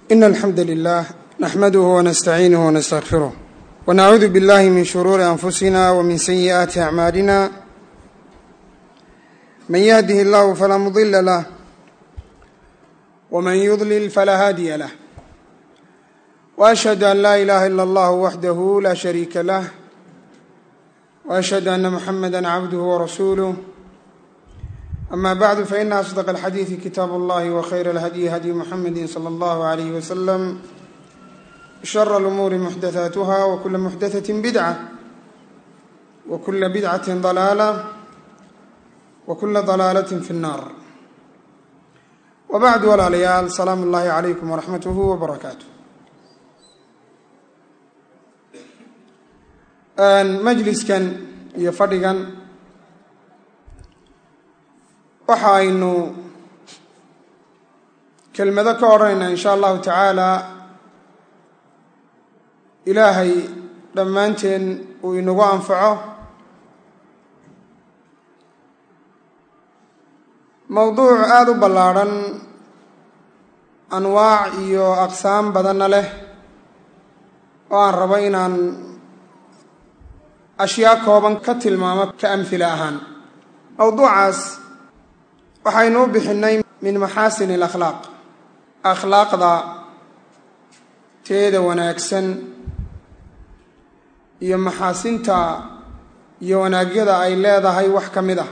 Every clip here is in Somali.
إن الحمد لله نحمده ونستعينه ونستغفره ونعوذ بالله من شرور أنفسنا ومن سيئات أعمالنا من يهده الله فلا مضل له ومن يضلل فلا هادي له وأشهد أن لا إله إلا الله وحده لا شريك له وأشهد أن محمدا عبده ورسوله أما بعد فإن أصدق الحديث كتاب الله وخير الهدي هدي محمد صلى الله عليه وسلم شر الأمور محدثاتها وكل محدثة بدعة وكل بدعة ضلالة وكل ضلالة في النار وبعد walaalayaal salaam ullaahi calaykum waraxmatuhu wabarakaatu majliskan iyo fadhigan waxa aynu kelmado ka odhanaynaa in sha allahu tacaala ilaahay dhammaanteen uu inagu anfaco mowduuc aada u ballaadhan anwaac iyo aqsaam badanna leh oo aan rabo inaan ashyaa kooban ka tilmaamo ka amhila ahaan mowduucaas waxaynu u bixinnay min maxaasin alakhlaaq akhlaaqda teeda wanaagsan iyo maxaasinta iyo wanaagyada ay leedahay wax ka mid ah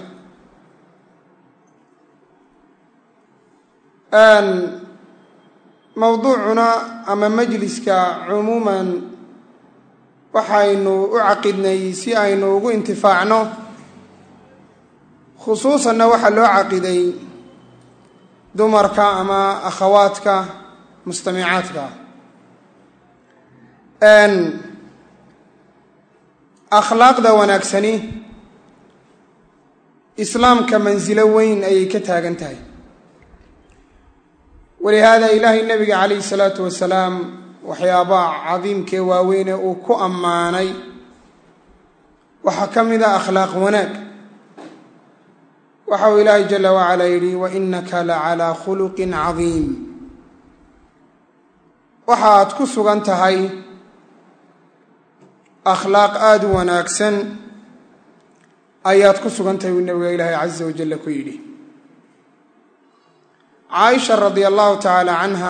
mowduucuna ama majliska cumuuman waxaynu u caqidnay si aynu ugu intifaacno khusuusanna waxaa loo caqiday dumarka ama akhawaadka mustamicaadka akhlaaqda wanaagsani islaamka mansilo weyn ayay ka taagan tahay walihaada ilaahay nebiga calayhi salaatu wasalaam waxyaabaha cadiimkee waaweyne uu ku ammaanay waxaa ka mid a akhlaaq wanaag waxa uu ilaahay jala wacalaa yidhi wa innaka la calaa khuluqin cadiim waxa aad ku sugan tahay akhlaaq aada u wanaagsan ayaad ku sugan tahay uu nebiga ilaahay casa wajalla ku yidhi caaisha radia allahu tacaala canha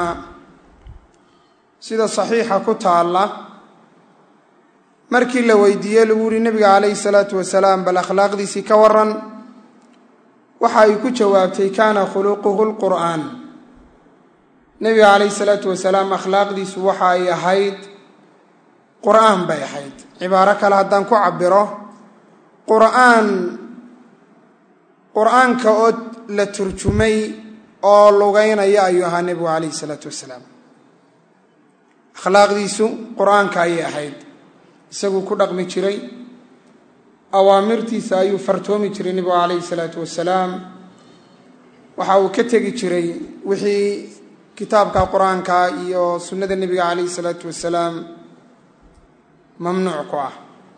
sida saxiixa ku taalla markii la weydiiyey lagu yihi nebiga calayhi salaatu wasalaam bal akhlaaqdiisii ka waran waxa ay ku jawaabtay kaana khuluquhu lqur'aan nebiga calayhi salaatu wasalaam akhlaaqdiisu waxa ay ahayd qur'aan bay ahayd cibaaro kale haddaan ku cabiro qur'aan qur'aanka oo la turjumay oo lugeynaya ayuu ahaa nebigu calayhi isalaatu wasalaam akhlaaqdiisu qur-aanka ayay ahayd isaguu ku dhaqmi jiray awaamirtiisa ayuu fartoomi jiray nebigu calayhi isalaatu wasalaam waxa uu ka tegi jiray wixii kitaabka qur-aanka iyo sunnada nebiga calayhi isalaatu wasalaam mamnuuc ku ah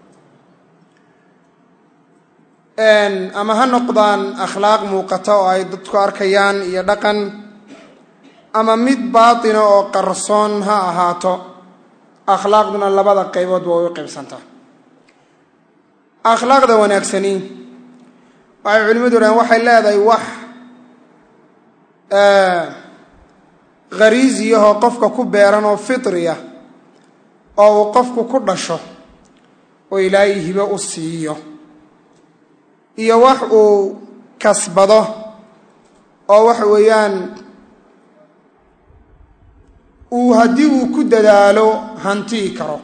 ama ha noqdaan akhlaaq muuqata oo ay dadku arkayaan iyo dhaqan ama mid baatina oo qarsoon ha ahaato akhlaaqduna labada qaybood waa u qaybsantaa akhlaaqda wanaagsani waxay culimadu dhahen waxay leedahay wax khariisiyahoo qofka ku beeran oo fitriya oo uu qofku ku dhasho oo ilaahay hibo u siiyo iyo wax uu kasbado oo waxa weeyaan uu haddii uu ku dadaalo hantii karo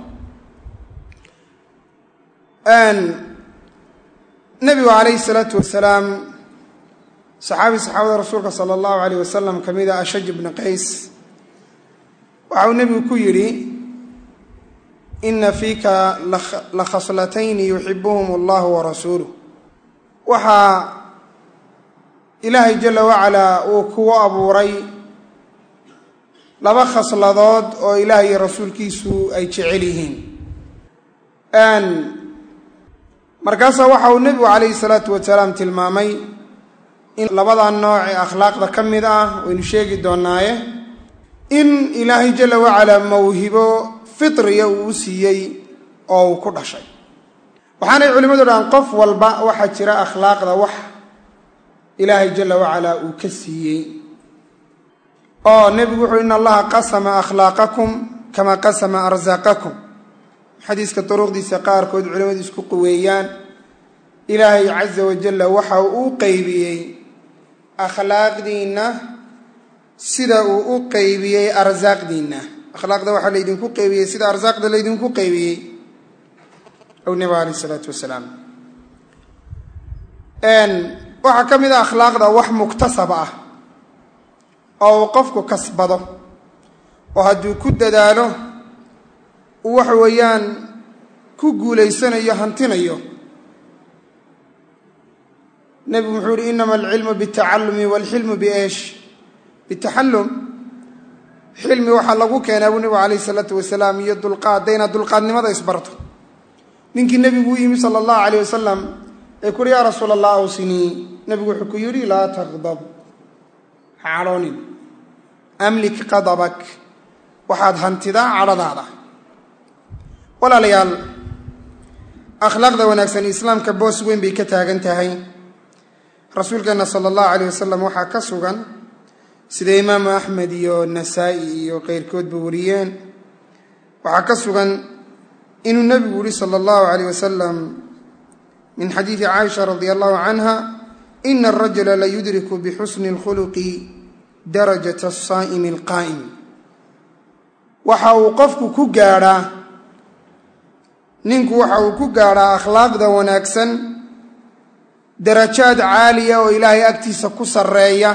nebigu calayhi salaatu wasalaam saxaabi saxaabada rasuulka sala allahu alayh wasalam ka mid a ashaj bni qays waxa uu nebigu ku yidhi ina fiika la khaslatayni yuxibuhum allahu warasuuluh waxaa ilaahay jala wacalaa uu kugu abuuray laba khasladood oo ilaah iyo rasuulkiisu ay jecel yihiin markaasaa waxa uu nebigu calayhi salaatu wasalaam tilmaamay in labada nooc ee akhlaaqda ka mid ah waynu sheegi doonaaye in ilaahay jalla wacalaa mawhibo fitriya uu u siiyey oo uu ku dhashay waxaanay culimmadu dhahaan qof walba waxaa jira akhlaaqda wax ilaahay jalla wacalaa uu ka siiyey oo nebigu wuxuu in allaha qasama akhlaaqakum kama qasama arsaaqakum xadiiska duruqdiisa qaarkood culimmadu isku quweeyaan ilaahay casa wajalla waxa uu u qeybiyey akhlaaqdiinna sida uu u qeybiyey arsaaqdiinna akhlaaqda waxaa laydinku qeybiyey sida arsaaqda laydinku qeybiyey ow nebiga alayh isalaatu wasalaam waxaa ka mid a akhlaaqda wax muktasab ah oo uu qofku kasbado oo hadduu ku dadaalo uu waxa weeyaan ku guulaysanayo hantinayo nebigu wuxuu yihi inama alcilmu bitacallumi waalxilmu bieesh bitaxallum xilmi waxaa lagu keenaa buu nebigu calayh isalaatu wasalaam iyo dulqaad dayna dulqaadnimada isbarto ninkii nebigu u yimi sala allahu calayh wasalam ee kuuhi yaa rasuul allah awsinii nebigu wuxuu ku yidhi laa taqdab ha cadhoonin amlik qadabak waxaad hantidaa cadhadaada walaalayaal akhlaaqda wanaagsan islaamka boos weyn bay ka taagan tahay rasuulkeenna sala allahu calayh wasalam waxaa ka sugan sida imaamu axmed iyo nasaa-i iyo keyrkoodba wariyeen waxaa ka sugan inuu nebigu yihi sala allahu calayh wasalam min xadiidi caaisha radi allahu canha ina arajula la yudriku bixusni اlkhuluqi darajat asaa'imi alqaa'im waxa uu qofku ku gaadhaa ninku waxa uu ku gaadhaa akhlaaqda wanaagsan darajaad caaliya oo ilaahay agtiisa ku sarreeya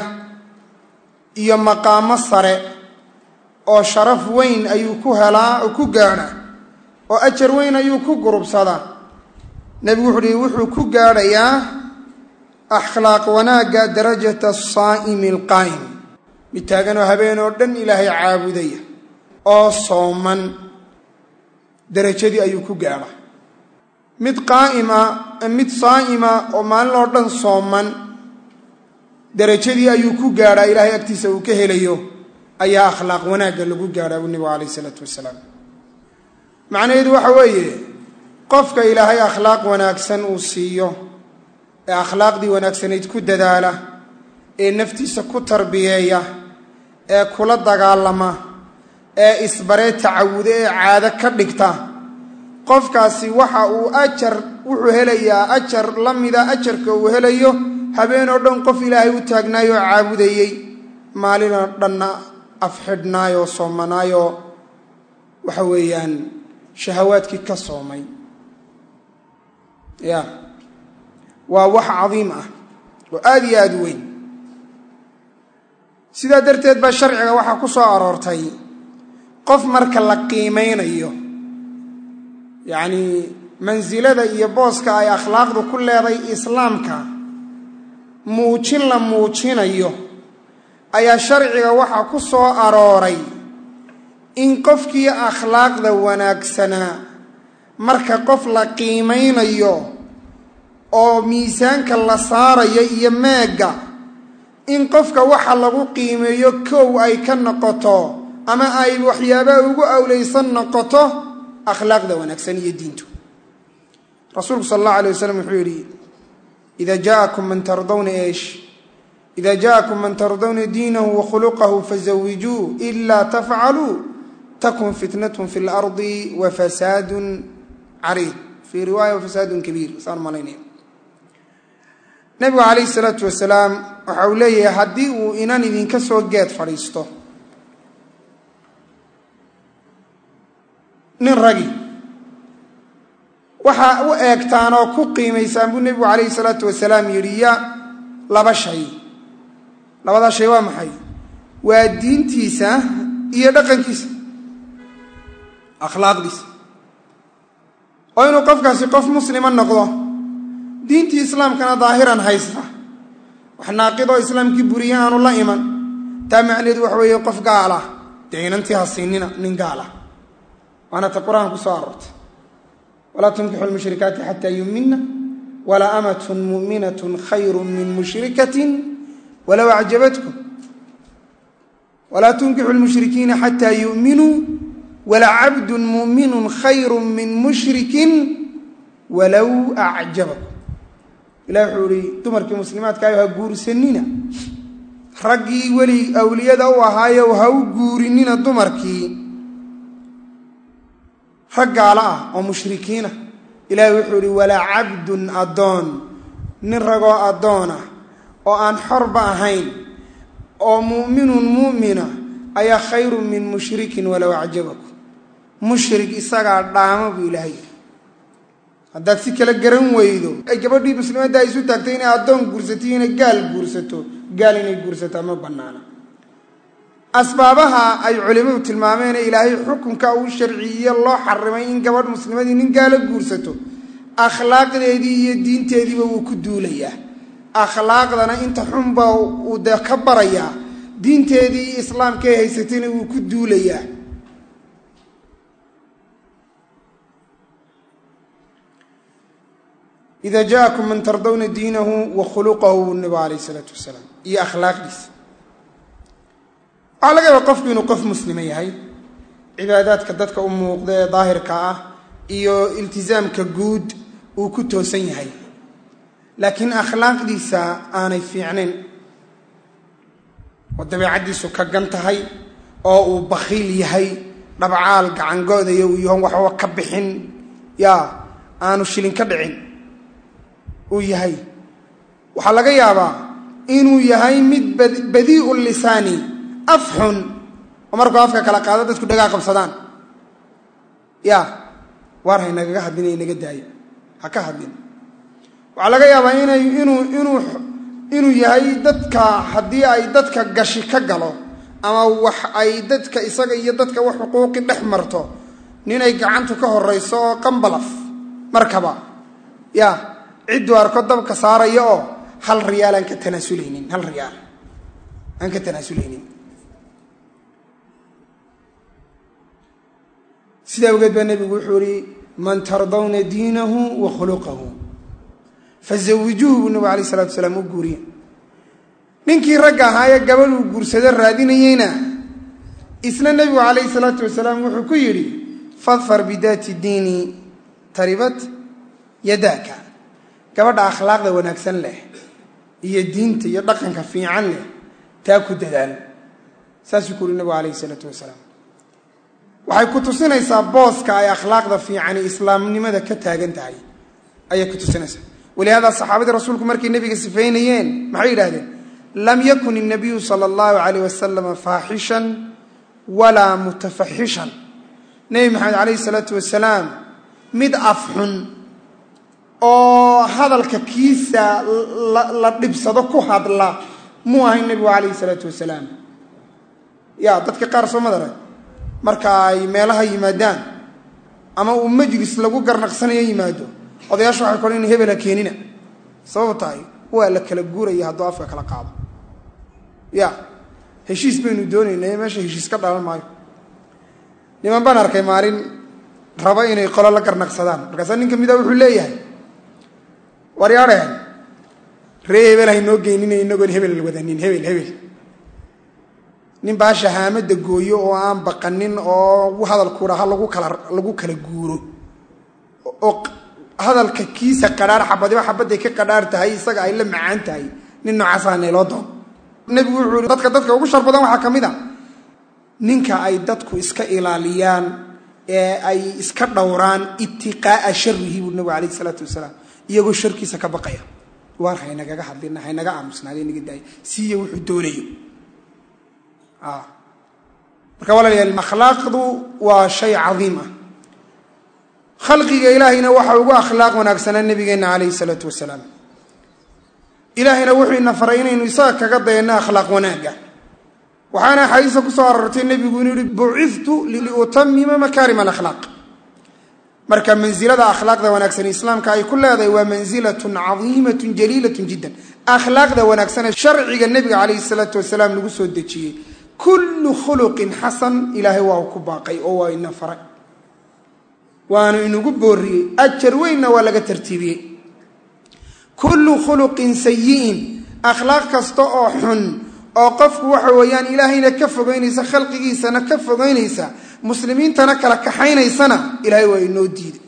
iyo maqaamo sare oo sharaf weyn ayuu ku helaa oo ku gaadhaa oo ajar weyn ayuu ku gurubsadaa nebigu wuxuu uhi wuxuu ku gaadhayaa akhlaaq wanaagga darajata asaa'imi alqaa'im mid taaganoo habeen oo dhan ilaahay caabudaya oo sooman darajadii ayuu ku gaadha mid qaa'ima mid saa'ima oo maalin oo dhan sooman darajadii ayuu ku gaadhaa ilaahay agtiisa uu ka helayo ayaa akhlaaq wanaagga lagu gaadhaa buu nebigu calayh isalaatu wasalaam macnaheedu waxa weeye qofka ilaahay akhlaaq wanaagsan uu siiyo ee akhlaaqdii wanaagsanayd ku dadaala ee naftiisa ku tarbiyeeya ee kula dagaalama ee isbaree tacawuda ee caado ka dhigta qofkaasi waxa uu ajar wuxuu helayaa ajar la mida ajarka uu helayo habeen oo dhan qof ilaahay u taagnaayoo caabudayey maalinoo dhanna afxidhnaayoo soomanaayoo waxa weeyaan shahawaadkii ka soomay ya waa wax cadiim ah oo aada iyo aada u weyn sidaa darteed baa sharciga waxaa ku soo aroortay qof marka la qiimeynayo yacnii mansilada iyo booska ay akhlaaqdu ku leeday islaamka muujin la muujinayo ayaa sharciga waxaa ku soo arooray in qofkii akhlaaqda wanaagsanaa marka qof la qiimeynayo oo miisaanka la saarayo iyo meegga in qofka waxa lagu qiimeeyo kow ay ka noqoto ama ay waxyaabaha ugu awlaysan noqoto akhlaaqda wanaagsan iyo diintu rasuulku sal allahu alay wasalam wuxuu yidhi ida jaakum man tardawna eesh ida jaakum man tardawna diinahu wa khuluqahu fazawijuu ila tafcaluu takun fitnatun fi lardi wa fasaadun cariid fii riwaaya wafasaadun kabiir saan malaynaya nabigu calayhi salaatu wasalaam waxa uu leeyahay haddii uu inan idinka soo geed fadhiisto nin ragi waxaa u eegtaan oo ku qiimaysaan buu nebigu calayhi salaatu wasalaam yidhi ya laba shay labadaa shay waa maxay waa diintiisa iyo dhaqankiisa akhlaaqdiisa oo inuu qofkaasi qof muslima noqdo diintii islaamkana daahiran haysta wax naaqidoo islaamkii buriye aanu la iman taa macnaheedu waxa weeye qof gaala dee inantii ha siinina nin gaala waana ta qur-aan ku soo aroortay walaa tunkixu lmushrikaati xataa yumina walaa amatun mu'minatun khayru min mushrikatin walow acjabatkum walaa tunkixu lmushrikiina xataa yu'minuu walacabdun mu'minun khayru min mushrikin walow acjabakum ilah wuxuu ihi dumarkii muslimaadkaayo ha guursanina raggii weli awliyada u ahaayow ha u guurinina dumarkii rag gaalo ah oo mushrikiinah ilaahay wuxuu ihi walaa cabdun addoon nin ragoo addoon ah oo aan xorba ahayn oo mu'minun mu'mina ayaa khayrun min mushrikin walow acjabakum mushrik isagaa dhaamo buu ilaahay haddaad si kala garan weydo ay gabadhii muslimadda ay isu taagtay inay addoon guursato iyo inay gaal guursato gaal inay guursataa ma bannaana asbaabaha ay culimmadu tilmaameene ilaahay xukunka uu sharciyiye loo xarimay in gabadh muslimadii nin gaalo guursato akhlaaqdeedii iyo diinteediiba wuu ku duulayaa akhlaaqdana inta xunba uu dee ka barayaa diinteedii iyo islaamkaay haysatayna wuu ku duulayaa ida jaakum man tardawna diinahu wa khuluqahu nabigu alayh isalaatu wasalaam iyo akhlaaqdiisa waxaa laga yaaba qofku inuu qof muslima yahay cibaadaadka dadka u muuqda ee daahirka ah iyo iltisaamka guud uu ku toosan yahay laakiin akhlaaqdiisa aanay fiicnayn oo dabeecaddiisu ka gan tahay oo uu bakhiil yahay dhabcaal gacangoodaya uu yahoon waxba ka bixin yaa aanu shilin ka dhicin uu yahay waxaa laga yaabaa inuu yahay mid badii'u lisaani af xun oo markuu afka kala qaado dadku dhagaa qabsadaan ya waar haynagaga hadlin inaga daaya ha ka hadlin waxaa laga yaabaa inay inuu inuu inuu yahay dadka haddii ay dadka gashi ka galo ama wax ay dadka isaga iyo dadka wax xuquuqi dhex marto ninay gacantu ka horayso oo qambalaf markaba ya cidduu arko dabka saaraya oo hal riyaal aan ka tanaasuleynin hal riyaal aan ka tanaasuleynin sidaa awgeed baa nebigu wuxuu ihi man tardawna diinahu wa khuluqahu fazawijuuhu buu nebigu alayh isalatu wasalaam u guuriye ninkii ragga ahaayee gabadhuu guursado raadinayeyna isna nebigu calayhi salaatu wasalaam wuxuu ku yidhi fadfar bidaati diini taribat yadaaka gabadha akhlaaqda wanaagsan leh iyo diinta iyo dhaqanka fiican leh taa ku dadaal saasuu ku yuri nebigu calayhi isalaatu wasalaam waxay ku tusinaysaa booska ay akhlaaqda fiicani islaamnimada ka taagan tahay ayay ku tusinaysaa walihaada saxaabadii rasuulku markay nebiga sifeynayeen maxay yidhahdeen lam yakun الnabiyu salى اllahu alayh wasalama faaxishan walaa mutafaxishan nebi maxamed calayh isalaatu wasalaam mid afxun oo hadalka kiisa la dhibsado ku hadla muu ahayn nebigu calayhi salaatu wasalaam ya dadka qaar soo madara marka ay meelaha yimaadaan ama uu majlis lagu garnaqsanayo yimaado odayaasha waxay kohan in hebela keenina sabab tahay waa la kala guuraya hadduu afka kala qaado ya heshiis baynu doonaynay meesha heshiis ka dhalan maayo niman baan arkay maalin raba inay qolo la garnaqsadaan markaasaa nin ka mida wuxuu leeyahay waryaadheen ree hebel haynoo geynina inagoon hebel wadanin hebel hebel nin baa shahaamada gooyo oo aan baqanin oo hadalku dhaha lagu kala lagu kala guuro oo hadalka kiisa qadhaar xabadiba xabadday ka qadhaar tahay isaga ay la macaan tahay nin noocaasa nayloo doon nebigu wuxuu i dadka dadka ugu shar badan waxaa ka mid a ninka ay dadku iska ilaaliyaan ee ay iska dhowraan itiqaa'a sharihi buu nebigu calayhi isalaatu wasalaam iyagoo sharkiisa ka baqaya waar haynagaga hadlina haynaga aamusnaada naga daaya siiya wuxuu doonayo marka walaalayaal akhlaaqdu waa shay cadiim ah khalqiga ilaahayna waxa ugu akhlaaq wanaagsanaa nabigeenna calayhi salaatu wasalaam ilaahayna wuxuu ina faray inaynu isaga kaga dayanno akhlaaq wanaagga waxaana axaadiista ku soo arortay nebigu inuu yihi buciftu liutamima makaarima alakhlaaq marka mansilada akhlaaqda wanaagsan islaamka ay ku leedahay waa mansilatun cadiimatun jaliilatun jiddan akhlaaqda wanaagsanee sharciga nebiga calayhi salaatu wasalaam lagu soo dejiyey kullu khuluqin xasan ilaahay waa ku baaqay oo waa ina faray waanu inugu booriyey ajar weynna waa laga tartiibiyey kullu khuluqin sayi'in akhlaaq kasta oo xun oo qofku waxa weeyaan ilaahayna ka fogeynaysa khalqigiisana ka fogeynaysa muslimiintana kala kaxaynaysana ilaahay waa inoo diiday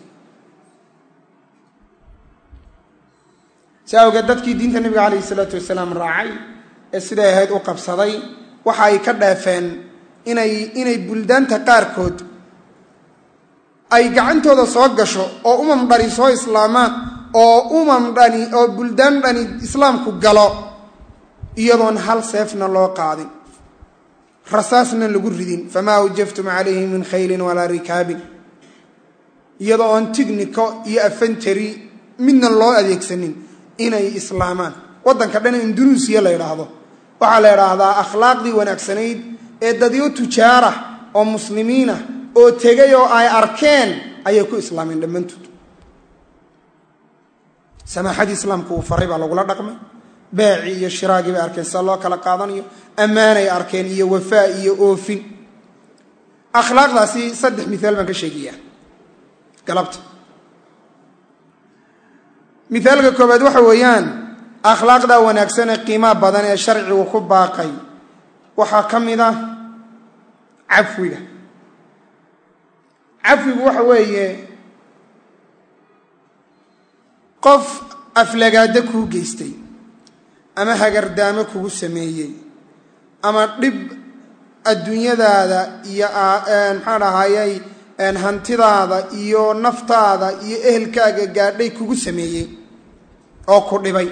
si awgeed dadkii diinta nabiga calayhi salaatu wasalaam raacay ee siday ahayd u qabsaday waxa ay ka dheefeen inay inay buldaanta qaarkood ay gacantooda soo gasho oo umam dhani soo islaamaan oo umam dhani oo buldaan dhani islaamku galo iyadoon hal seefna loo qaadin rasaasna lagu ridin famaa awjaftum calayhi min khaylin walaa rikaabin iyadoo oon tigniko iyo afantari midna loo adeegsanin inay islaamaan waddanka dhan indunuusiya la ydhaahdo waxaa la ydhaahdaa akhlaaqdii wanaagsanayd ee dadyo tujaarah oo muslimiinah oo tegay oo ay arkeen ayay ku islaameen dhammaantood samaaxadii islaamku uu faray baa lagula dhaqmay beecii iyo shiraagii bay arkeen sida loo kala qaadanayo ammaanay arkeen iyo wafaa iyo oofin akhlaaqdaasi saddex miaal baan ka sheegayaa galabta mithaalka koobaad waxa weeyaan akhlaaqda wanaagsan ee qiimaha badan ee sharcigu ku baaqay waxaa ka mid ah cafwiga cafwigu waxa weeye qof aflagaado kuu geystay ama hagardaamo kugu sameeyey ama dhib adduunyadaada iyo maxaa dhahayay hantidaada iyo naftaada iyo ehelkaaga gaadhay kugu sameeyey oo ku dhibay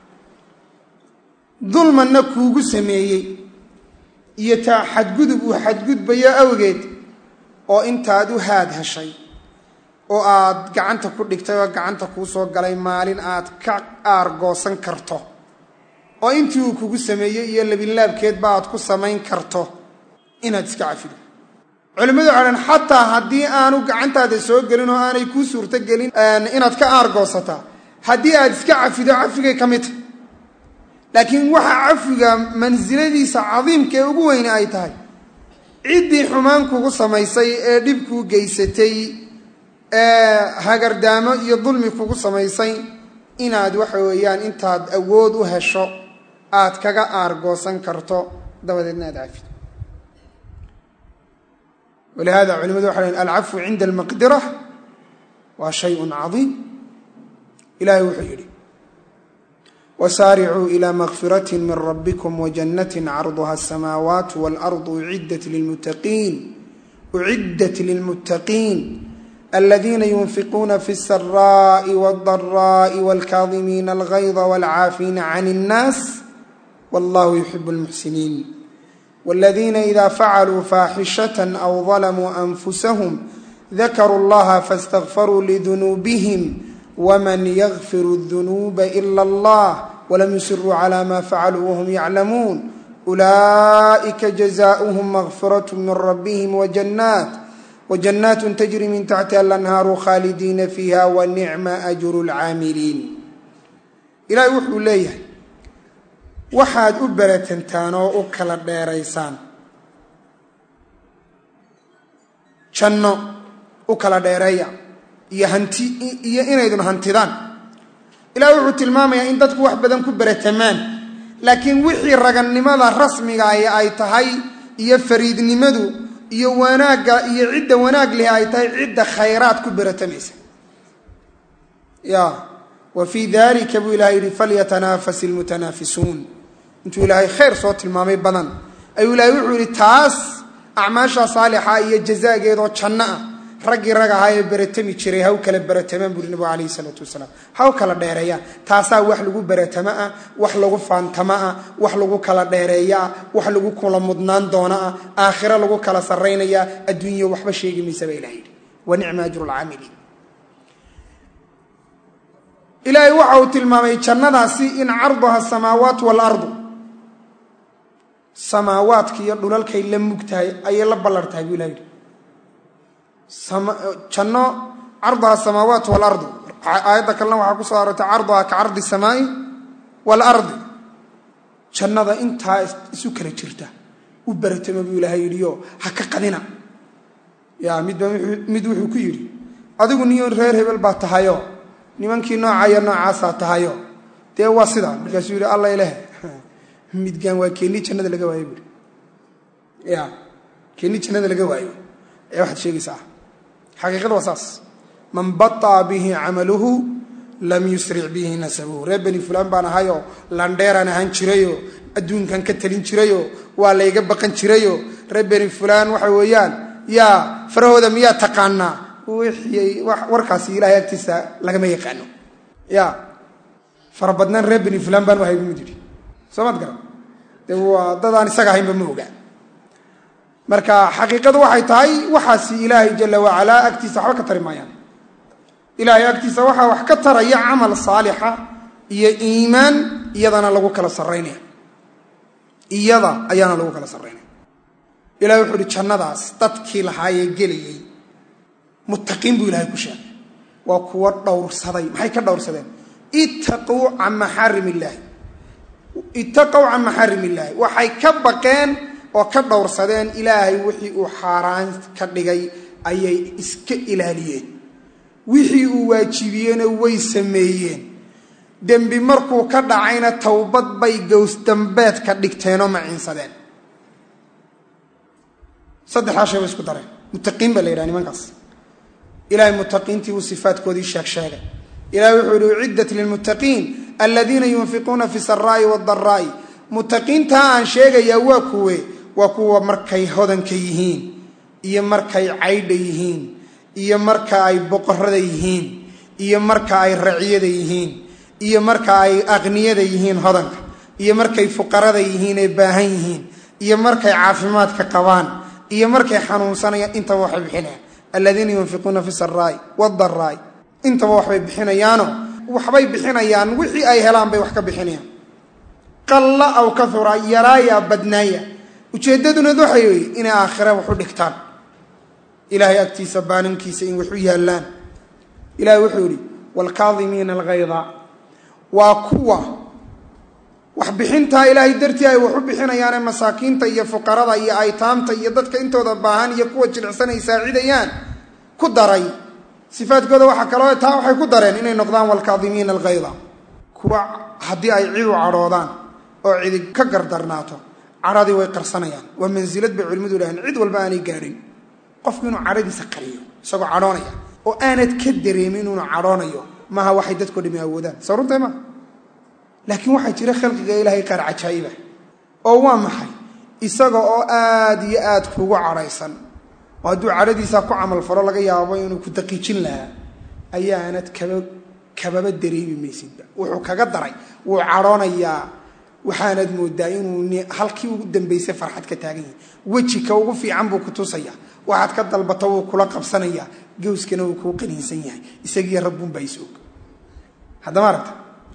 dulmanna kuugu sameeyey iyo taa xadgudub uu xadgudbayo awgeed oo intaad u haad heshay oo aad gacanta ku dhigtay oo gacanta kuu soo galay maalin aad ka aargoosan karto oo intii uu kugu sameeyey iyo labinlaabkeedba aad ku samayn karto inaad iska cafido culimmadu waxay dhan xataa haddii aanu gacantaada soo gelin oo aanay kuu suurto gelin inaad ka aargoosataa haddii aad iska cafido cafigay ka mid tahay laakiin waxa cafiga mansiladiisa cadiimka ee ugu weyne ay tahay ciddii xumaan kugu samaysay ee dhib kuu geysatay ee hagardaamo iyo dulmi kugu samaysay inaad waxa weeyaan intaad awood u hesho aad kaga aargoosan karto dabadeedna aad cafido walihada culimadu waxay lhen alcafwu cinda almaqdira waa shayun cadiim ilahay wuxuu yidhi wsaaricuu ilى makfirati min rabbikum wajannati carduha asamaawaat wاlarض uciddat lilmuttaqiin aladiina yunfiquuna fi الsaraءi wالضaraءi wاlkaadimiina alغayda wاlcaafiina can الnaas wallahu yuxib اlmuxsiniin wاladiina ida facaluu faaxishaة aw ظalamuu anfusahum dakaruu اllaha faاstagfaruu lidunuubihim wman ykfir الdunuuba ila اllah wlam yusiruu clى ma facaluu whm yaclamuun ulaئika jazaؤhm makfiraة min rabihim wjanat tajri min taxtiha alanhaaru khaalidiina fiiha wanicma ajru اlcaamiliin ilahay wuxuu leeyahay waxaad u beratantaan oo u kala dheeraysaan janno u kala dheereeya iyo hanti iyo inaydun hantidaan ilaah wuxuu tilmaamayaa in dadku wax badan ku beratamaan laakiin wixii ragannimada rasmiga ahi ay tahay iyo fariidnimadu iyo wanaagga iyo cidda wanaag leh ay tahay cidda khayraad ku beratamaysa ya wa fii dalika buu ilahay yihi falyatanaafas ilmutanaafisuun intuu ilaahay khayr soo tilmaamay badan ayuu ilahay wuxuu yihi taas acmaasha saalixa iyo jazaageedoo janno ah raggii rag ahaa ee beratami jiray haw kala beratamaan buuri nabigu calayhi isalaatu wasalaam haw kala dheereeyaan taasaa wax lagu beratamo ah wax lagu faantamo ah wax lagu kala dheereeyo ah wax lagu kula mudnaan doono ah aakhiro lagu kala sarraynayaa adduunya waxba sheegi maysa baa ilaha yidhi wa nicma ajru lcaamiliin ilaahay waxa uu tilmaamay jannadaasi in carduha asamaawaat waalardu samaawaadka iyo dhulalkay la mug tahay ayay la ballar tahay buu ilaha yidhi janno carduha asamaawaat waalardu aayadda kalena waxaa ku soo aroortay carduha ka cardi samaai waalardi jannada intaa isu kala jirta u baratama buu ilaahay yidhiyo ha ka qadina ya midba mid wuxuu ku yidhi adigu niyo reer hebel baa tahayo nimankii noocayo noocaasaa tahayo dee waa sidaa markaasuu yidhi alla ileh midgaan waa keeni jannada laga waayo buuri ya keeni jannada laga waayo ee waxaad sheegaysaa xaqiiqada waa saas man baطaa bihi camaluhu lam yusric bihi nasabuhu reer beni fulaan baan ahayoo landheeraan ahaan jirayo adduunkan ka talin jirayo waa layga baqan jirayo reer beni fulaan waxa weeyaan yaa farahooda miyaa taqaanaa wixii warkaasi ilahay agtiisa lagama yaqaano ya farabadnaan reer beni fulaan baan ahay bumid yidhi soo maad garan dee waa dadaan isaga ahaynba ma ogaa marka xaqiiqadu waxay tahay waxaasi ilaahay jala wacalaa agtiisa waxba ka tari maayaan ilaahay agtiisa waxaa wax ka taraya camal saalixa iyo iimaan iyadana lagu kala sarraynaya iyada ayaana lagu kala sarraynaya ilahay wuxuu uhi jannadaas dadkii lahaayee gelayey muttaqiin buu ilahay ku sheegay waa kuwo dhowrsaday maxay ka dhowrsadeen ittaquu can maxaarim illaahi ittaqow can maxaarim illaahi waxay ka baqeen oo ka dhowrsadeen ilaahay wixii uu xaaraan ka dhigay ayay iska ilaaliyeen wixii uu waajibiyeyna way sameeyeen dembi markuu ka dhacayna towbad bay gowsdambeed ka dhigteenoo maciinsadeen saddexdaa shay bay isku dareen muttaqiin baa la yidhaha nimankaas ilahay muttaqiintii uu sifaadkoodii sheeg sheegay ilahay wuxuu yihi uciddat lilmuttaqiin aladiina yunfiquuna fi saraa'i wadaraa'i muttaqiintaa aan sheegayaa waa kuwe waa kuwa markay hodanka yihiin iyo markay caydha yihiin iyo marka ay boqorada yihiin iyo marka ay raciyada yihiin iyo marka ay aqniyada yihiin hodanka iyo markay fuqarada yihiin ee baahan yihiin iyo markay caafimaadka qabaan iyo markay xanuunsanayaan intaba waxay bixinayaan aladiina yunfiquuna fi saraa'i wadaraa'i intaba waxbay bixinayaano waxbay bixinayaan wixii ay helaan bay wax ka bixinayaan qalla aw kahura yaraaya badnaaya ujeeddaduna waxay weye inay aakhira wax u dhigtaan ilaahay agtiisa baaninkiisa in wax u yaallaan ilahay wuxuu yihi waalkaadimiina alghayda waa kuwa waxbixintaa ilaahay dartii ay wax u bixinayaane masaakiinta iyo fuqarada iyo aytaamta iyo dadka intooda baahan iyo kuwa jilicsan ay saacidayaan ku daray sifaadkooda waxaa kaloo taa waxay ku dareen inay noqdaan waalkaadimiina alghayda kuwa haddii ay cid u cadhoodaan oo cidi ka gardarnaato cadhadii way qarsanayaan waa mansilad bay culimmadu idhaaheen cid walba aanay gaadhin qofku inuu cadhadiisa qariyo isagoo cadhoonaya oo aanad ka dareemin inuunu cadhoonayo maaha waxay dadko dhami awoodaan soo runtay maa laakiin waxaa jira khalqiga ilaahay qaar cajaa'iba oo waa maxay isaga oo aad iyo aad kugu cadhaysan oo hadduu cadhadiisaa ku camal falo laga yaabo inuu ku daqiijin lahaa ayaanad kaba kababa dareemi maysidba wuxuu kaga daray wuu cadhoonayaa waxaanad moodaa inuu halkii ugu dambaysay farxad ka taagan yahay wejika ugu fiican buu ku tusaya waxaad ka dalbato wuu kula qabsanaya gawskana wuu kuu qaniinsan yahay isagiiyo rabbuunbaa is og haddama aragta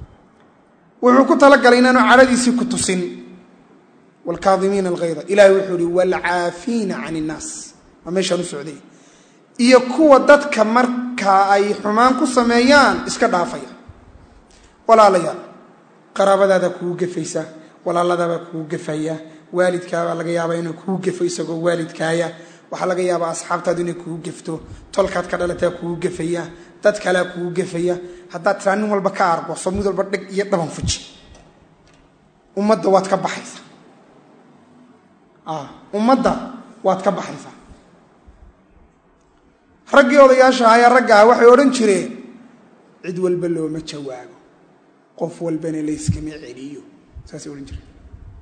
wuxuu ku talagalay inaanu cadhadiisii ku tusin waalkaadimiina alghayda ilahay wuxuu ihi waalcaafiina can innaas waa meeshaan u socday iyo kuwa dadka markaa ay xumaan ku sameeyaan iska dhaafaya walaalayaal qaraabadaada kugu gefaysa walaaladaabaa kugu gefaya waalidkaabaa laga yaabaa inuu kugu gefo isagoo waalidkaaya waxaa laga yaabaa asxaabtaadu inay kugu gefto tolkaad ka dhalataa kugu gefaya dad kalea kugu gefaya haddaad tiraa nin walba ka argoso mid walba dheg iyo dhaban fuji ummadda waad ka baxaysaa ummadda waad ka baxaysaa raggii odayaasha ayaa ragga ah waxay odhan jireen cid walba looma jawaabo qof walbana layskama celiyo saasay odhan jireen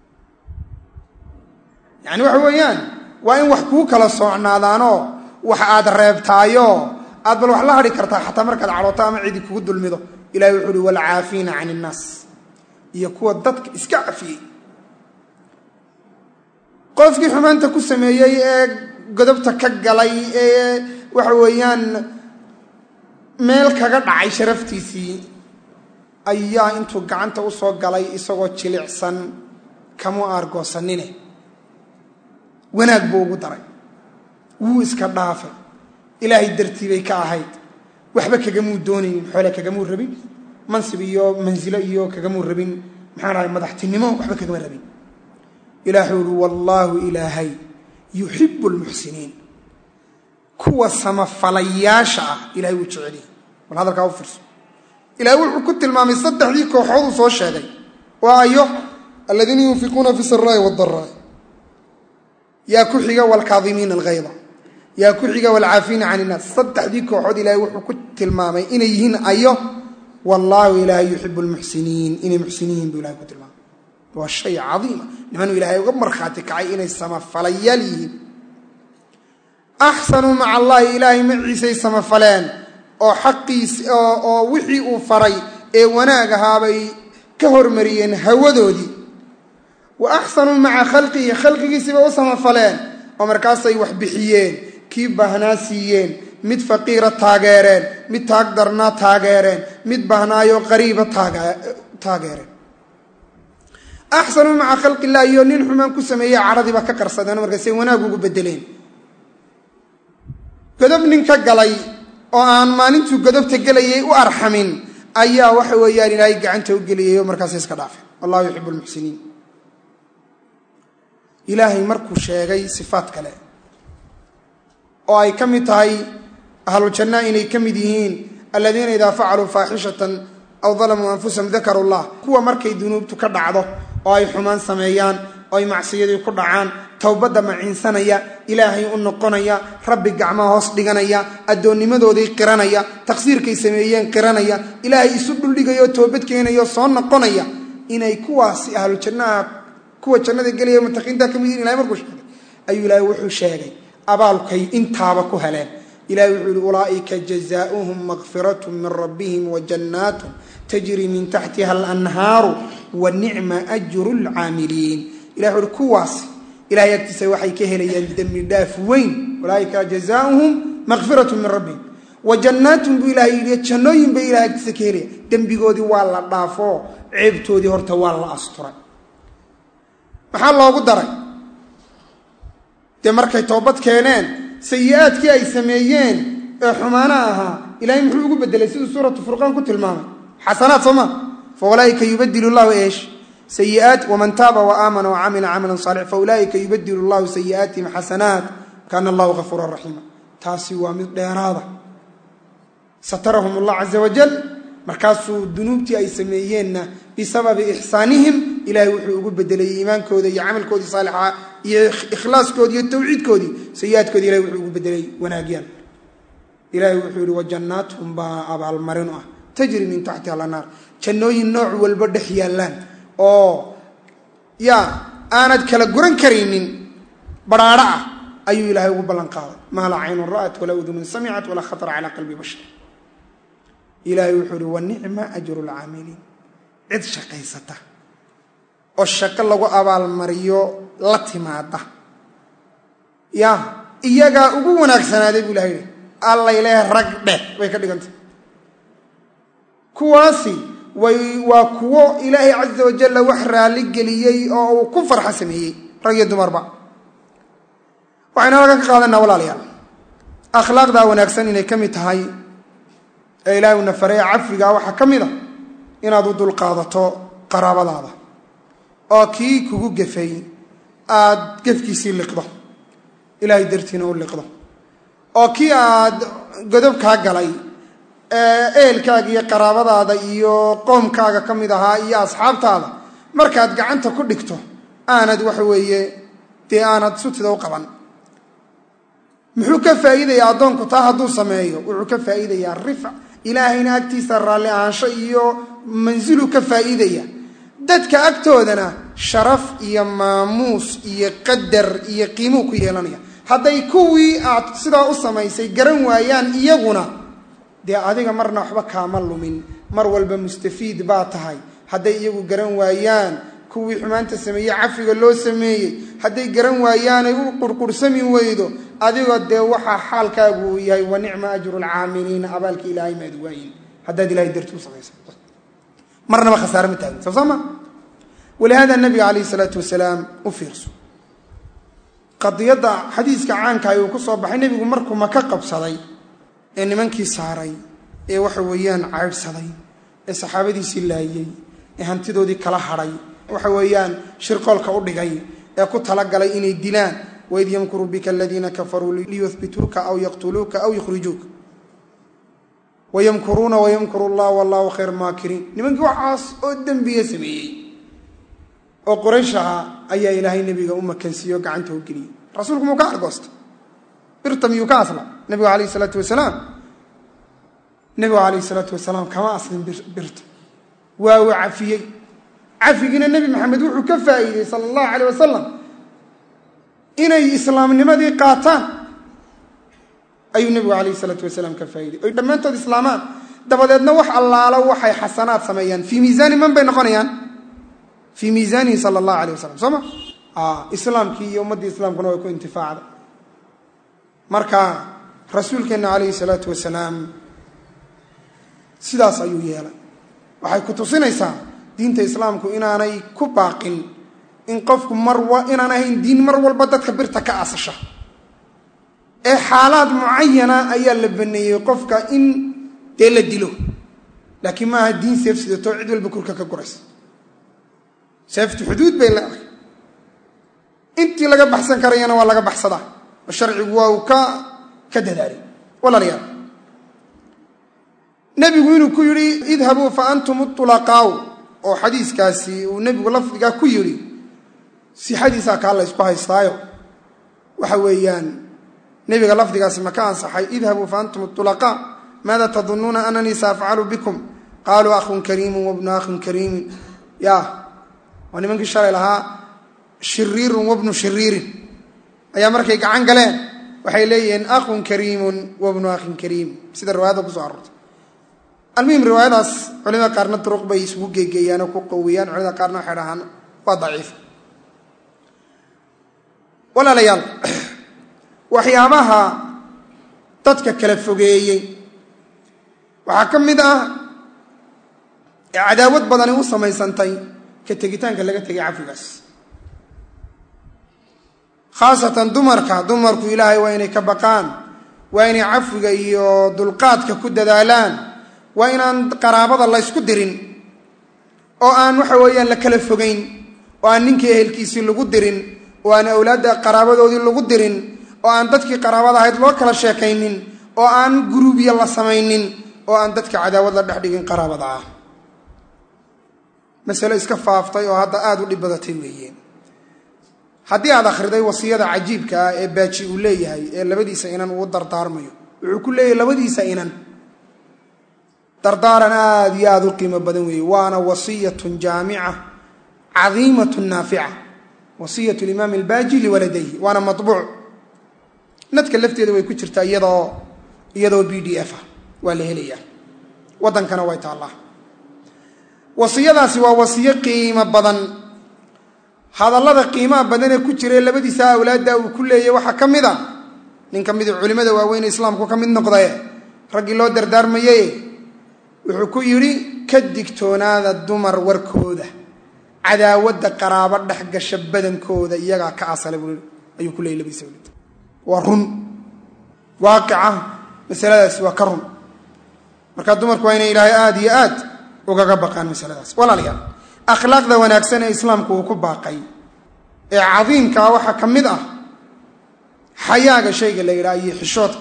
yacani waxa weeyaan waa in wax kuu kala soocnaadaanoo wax aad reebtaayo aad bal wax la hadhi kartaa xataa markaad cadhooto ama cidi kugu dulmido ilahay wuxuu uhi waalcaafiina can innaas iyo kuwa dadka iska cafiyey qofkii xumaanta ku sameeyey ee godobta ka galay ee waxa weeyaan meel kaga dhacay sharaftiisii ayaa intuu gacanta u soo galay isagoo jilicsan kamu aargoosanine wanaag buu ugu daray wuu iska dhaafay ilaahay dartii bay ka ahayd waxba kagamuu doonaynin xoole kagamuu rabin mansib iyo mansilo iyo kagamuu rabin maxaan ahay madaxtinimo waxba kagama rabin ilaahuu uhi wallaahu ilaahay yuxibu lmuxsiniin kuwa samafalayaasha ah ilahay wuu jeceliye bal hadalkaa u fiirso ilaahay wuxuu ku tilmaamay saddexdii kooxood uu soo sheegay oo ayo aladiina yunfiquuna fi saraai wadaraa yaa ku xiga wlkaadimiina alghayda yaa ku xiga wlcaafiina can innaas saddexdii kooxood ilaahay wuxuu ku tilmaamay inay yihiin ayo wallaahu ilaahay yuxibu lmuxsiniin inay muxsiniyiin buu ilahay ku tilmaamay waa shay cadiima nimanuu ilaahay uga markhaati kacay inay samafalayaal yihiin axsanuu maca allaahi ilaahay maciisay samafaleen oo xaqiis oo wixii uu faray ee wanaag ahaabay ka hormariyeen hawadoodii wa axsanuu maca khalqihi khalqigiisiibay u samafaleen oo markaasay wax bixiyeen kii baahnaa siiyeen mid faqiira taageereen mid taag darnaa taageereen mid bahnaayo qariiba taageereen axsanuu maca khalqi illah iyo nin xumaan ku sameeye cadhadiiba ka qarsadeen markaasay wanaag ugu bedeleen godob nin ka galay oo aan maalintuu godobta gelayay u arxamin ayaa waxa weeyaan ilaahay gacanta u geliyay oo markaasay iska dhaafeen wallahu yuxibu lmuxsiniin ilaahay markuu sheegay sifaat kale oo ay ka mid tahay ahlujanna inay ka mid yihiin aladiina idaa facaluu faaxishatan aw dalamuu anfusahum dakaru llah kuwa markay dunuubtu ka dhacdo oo ay xumaan sameeyaan oo ay macsiyadii ku dhacaan towbadda maciinsanaya ilaahay u noqonaya rabbi gacmaha hoos dhiganaya addoonnimadoodii qiranaya taqsiirkay sameeyeen qiranaya ilaahay isu dhuldhigaya oo toobad keenaya oo soo noqonaya inay kuwaasi ahlu jannaha kuwa jannada gelaya mutaqiinta ka mid yihin ilahay markuu sheegay ayuu ilaahay wuxuu sheegay abaalkay intaaba ku heleen ilahay wuxuu yihi ulaaئika jazaؤuhum makfiratun min rabbihim wajannaatun tajri min taxtiha alanhaaru wa nicma ajru lcaamiliin ilah wuxu uhi kuwaasi ilahay agtiisa waxay ka helayaan dembi dhaaf weyn ulaaئika jazaؤuhum makfirat min rabbihim wa jannaatun buu ilahay yidhi jannooyin bay ilahay agtiisa ka helaya dembigoodii waa la dhaafoo ceebtoodii horta waa la asturay maxaa loogu daray dee markay toobad keeneen sayi-aadkii ay sameeyeen ee xumaana ahaa ilahay muxuu ugu bedelay siduu suuratu furqaan ku tilmaamay xasanaad soo ma fa ulaaika yubadilu llahu eesh sayiaat waman taaba waaamana wacamila camalan saalix fa ulaaika yubadilu llahu sayi'aatihim xasanaat kaana allahu gafuuran raxiima taasi waa mid dheeraada satarahum allah caza wajal markaasuu dunuubtii ay sameeyeenna bisababi ixsaanihim ilahay wuxuu ugu bedelay iimaankooda iyo camalkoodii saalixa iyo ikhlaaskoodii iyo tawxiidkoodii sayi-aadkoodii ilahay wuxuu ugu bedelay wanaagyaan ilahay wuxuu yihi wajannaatun baa abaalmarin ah tajri min taxtiha alanaar jannooyin nooc walba dhex yaallaan oo yaa aanad kala guran karaynin baraadho ah ayuu ilaahay ugu ballan qaaday maa laa caynun ra'at walaa udunun samicat walaa khatara calaa qalbi bashar ilaahay wuxuu ihi wa nicma ajru lcaamiliin cid shaqaysata oo shaqo lagu abaalmariyo la timaada ya iyagaa ugu wanaagsanaaday buu ilahay yihi allay leeh rag dheh bay ka dhigantay kuwaasi way waa kuwo ilaahay caza wajalla wax raalli geliyey oo uu ku farxa sameeyey rag iyo dumarba waxaynu halkan ka qaadanaa walaalayaal akhlaaqdaa wanaagsan inay ka mid tahay ee ilaahay una faraya cafiga waxaa ka mid a inaad u dulqaadato qaraabadaada oo kii kugu gefay aad gefkiisii liqdo ilaahay dartiina u liqdo oo kii aad godob kaa galay ehelkaaga iyo qaraabadaada iyo qoomkaaga ka mid ahaa iyo asxaabtaada markaad gacanta ku dhigto aanad waxa weeye dee aanad sutida u qaban muxuu ka faa'iidayaa addoonku taa hadduu sameeyo wuxuu ka faa'iidayaa rifc ilaahayna agtiisa raalli ahaansho iyo mansilu ka faa'iidaya dadka agtoodana sharaf iyo maamuus iyo qadar iyo qiimuu ku yeelanaya hadday kuwii aad sidaa u samaysay garan waayaan iyaguna dee adiga marna waxba kaama lumin mar walba mustafiid baa tahay hadday iyagu garan waayaan kuwii xumaanta sameeyey cafiga loo sameeyey hadday garan waayaanay u qurqursami weydo adigoo dee waxaa xaalkaagu uu yahay wa nicma ajru lcaamiliina abaalkii ilaahay maad waayin haddaad ilahay darti u samaysa marnaba khasaare ma taagin soo sama walihaada nabiga calayh isalaatu wasalaam u fiirso qadiyadda xadiiska caanka uu ku soo baxay nebigu markuu maka qabsaday ee nimankii saaray ee waxa weeyaan caydhsaday ee saxaabadiisii laayey ee hantidoodii kala hadhay waxa weeyaan shirqoolka u dhigay ee ku talagalay inay dilaan waid yamkuru bika aladiina kafaruu liyuhbituuka aw yaqtuluuka aw yukhrijuuka wayamkuruuna wayamkuru llah wallahu khayr maakiriin nimankii waxaas oo dembiya sameeyey oo quraysh ahaa ayaa ilaahay nebiga u makansiiyo gacanta u geliyey rasuulku muu ka argoosta birta miyuu ka asla nebigu alayh isalaatu wasalaam nebigu calayh isalaatu wasalaam kama aslin birta waa uu cafiyey cafigiina nebi maxamed wuxuu ka faa'iidey sala allahu calayh wasalam inay islaamnimadii qaataan ayuu nebigu calayh isalaatu wasalaam ka faa'iidey oy dhammaantood islaamaan dabadeedna wax allaalo waxay xasanaad sameeyaan fii miisaani man bay noqonayaan fii miisaanihi sala allahu alayh wasalam soo ma islaamkii iyo ummaddii islaamkuna way ku intifaacda marka rasuulkeenna calayhi salaatu wasalaam sidaas ayuu yeelay waxay ku tusinaysaa diinta islaamku inaanay ku baaqin in qofku mar inaan ahayn diin mar walba dadka birta ka asasha ee xaalaad mucayana ayaa la baneeyey qofka in dee la dilo laakiin maaha diin seef sidatoo cid walba kurka ka guraysa seeftu xuduud bay leedahay intii laga baxsan karayana waa laga baxsadaa oo sharcigu waa uu ka ka dadaalay walaalayaal nebigu inuu ku yidhi idhabuu fa antum ulaqaaw oo xadiiskaasi uu nebigu lafdigaa ku yidhi sixadiisaa kaa la ysku haystaayo waxa weeyaan nebiga lafdigaasi ma ka ansaxay idhabuu fa antum ulaqaa maada tadunuuna ananii saafcalu bikum qaaluu akhun kariimun wabnu akhin kariimin ya waa nimankii shalay lahaa shiriirun wabnu shiriirin ayaa markay gacan galeen waxay leeyihiin akhun kariimun wabnu akhin kariim sida riwaayadda kuso aroortay almuhim riwaayadaas culimada qaarna duruq bay isugu geegeeyaan oo ku qowiyaan culimada qaarna waxay dhahaan waa daciif walaalayaal waxyaabaha dadka kala fogeeyey waxaa ka mid ah ee cadaawad badani u samaysantay ka tegitaanka laga tegay cafigaas khaasatan dumarka dumarku ilaahay waa inay ka baqaan waa inay cafiga iyo dulqaadka ku dadaalaan waa inaan qaraabada la ysku dirin oo aan waxa weeyaan la kala fogayn oo aan ninkii ehelkiisii lagu dirin oo aan awlaadda qaraabadoodii lagu dirin oo aan dadkii qaraabada ahayd loo kala sheekaynin oo aan guruubya la samaynin oo aan dadka cadaawad la dhex dhigin qaraabada ah masale iska faaftay oo hadda aada u dhib badatay weeye haddii aad akhriday wasiyada cajiibka ah ee baaji uu leeyahay ee labadiisa inan uu dardaarmayo wuxuu ku leeyahay labadiisa inan dardaaran aada iyo aada u qiimo badan weeye waana wasiyatun jaamica cadiimatun naafica wasiyat limaam albaaji liwaladayhi waana mabuuc nadka lafteeda way ku jirtaa iyadoo iyadoo b d f ah waa la helayaa waddankana way taallaa wasiyadaasi waa wasiyo qiimo badan hadallada qiimaha badan ee ku jirae labadiisa awlaadda uu ku leeyay waxaa ka mid a nin ka mid culimmada waaweyne islaamku ka mid noqdaye raggii loo dardaarmaye wuxuu ku yidhi ka digtoonaada dumar warkooda cadaawadda qaraabo dhex gasha badankooda iyagaa ka asala buu ayuu ku leeyay labadiisa awlaad waa run waaqica masaladaasi waa ka run marka dumarku waa inay ilaahay aada iyo aad ugaga baqaan masaladaas walaalayaal akhlaaqda wanaagsan ee islaamku uu ku baaqay ee cadiimkaa waxaa ka mid ah xayaaga shayga la yidhaha iyo xishoodka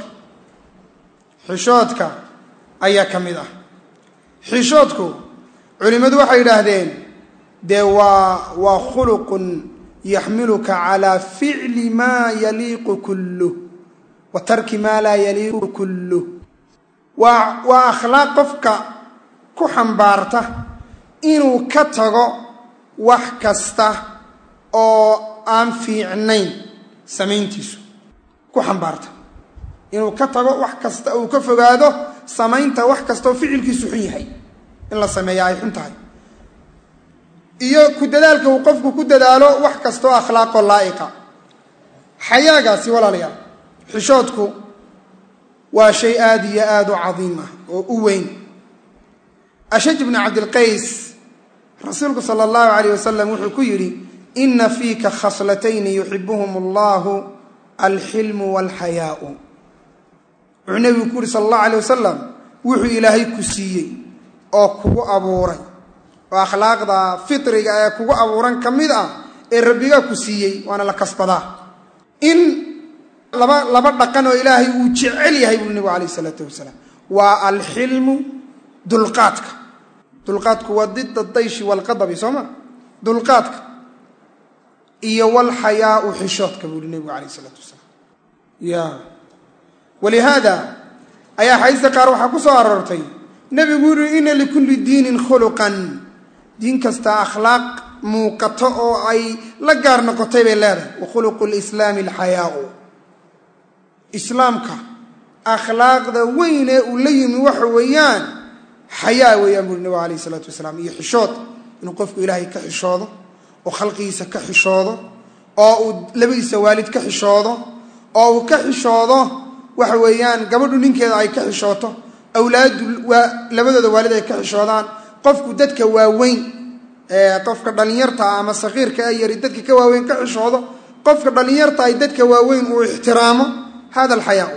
xishoodka ayaa ka mid ah xishoodku culimmadu waxay yidhaahdeen dee waa waa khuluqun yaxmiluka calaa ficli maa yaliiqu kulluh wa tarki maa laa yaliiqu kulluh waa waa akhlaaq qofka ku xambaarta inuu ka tago wax kasta oo aan fiicnayn samayntiisu ku xambaarta inuu ka tago wax kasta uu ka fogaado samaynta wax kastaoo ficilkiisu xun yahay in la sameeya ay xun tahay iyo ku dadaalka uu qofku ku dadaalo wax kastaoo akhlaaqoo laa'iqa xayaagaasi walaalayaal xishoodku waa shay aada iyo aada u cadiim ah oo u weyn ashaj bnu cabdilqays rasuulku sala allahu calayh wasalam wuxuu ku yidhi ina fiika khaslatayni yuxibuhum allahu alxilmu walxayaau wuxuu nebigu ku yihi sala allahu alayh wasalam wuxuu ilaahay ku siiyey oo kugu abuuray oo akhlaaqda fitriga ee kugu abuuran ka mid ah ee rabbigaa ku siiyey waana la kasbadaa in laba laba dhaqan oo ilaahay uu jecel yahay buu nebigu calayh isalaatu wasalaam waa alxilmu dulqaadka dulqaadku waa dida dayshi walqadabi soo ma dulqaadka iyo walxayaau xishoodka buu yihi nebigu calayh isalaatu wasalaam ya walihaada ayaa xadiista qaar waxaa ku soo aroortay nebigu yihi ina likulli diinin khuluqan diin kasta akhlaaq muuqato oo ay la gaar noqotay bay leedahay wa khuluqu lislaami alxayaau islaamka akhlaaqda weyn ee uu la yimi waxa weeyaan xayaa weeyaan buuri nabigu alayh isalaatu wasalaam iyo xishood inuu qofku ilaahay ka xishoodo oo khalqigiisa ka xishoodo oo uu labadiisa waalid ka xishoodo oo uu ka xishoodo waxa weeyaan gabadhu ninkeeda ay ka xishooto awlaadu waa labadooda waalid ay ka xishoodaan qofku dadka waaweyn qofka dhallinyarta ama sakiirka ee yari dadka ka waaweyn ka xishoodo qofka dhallinyarta ay dadka waaweyn uu ixtiraamo hada alxayaa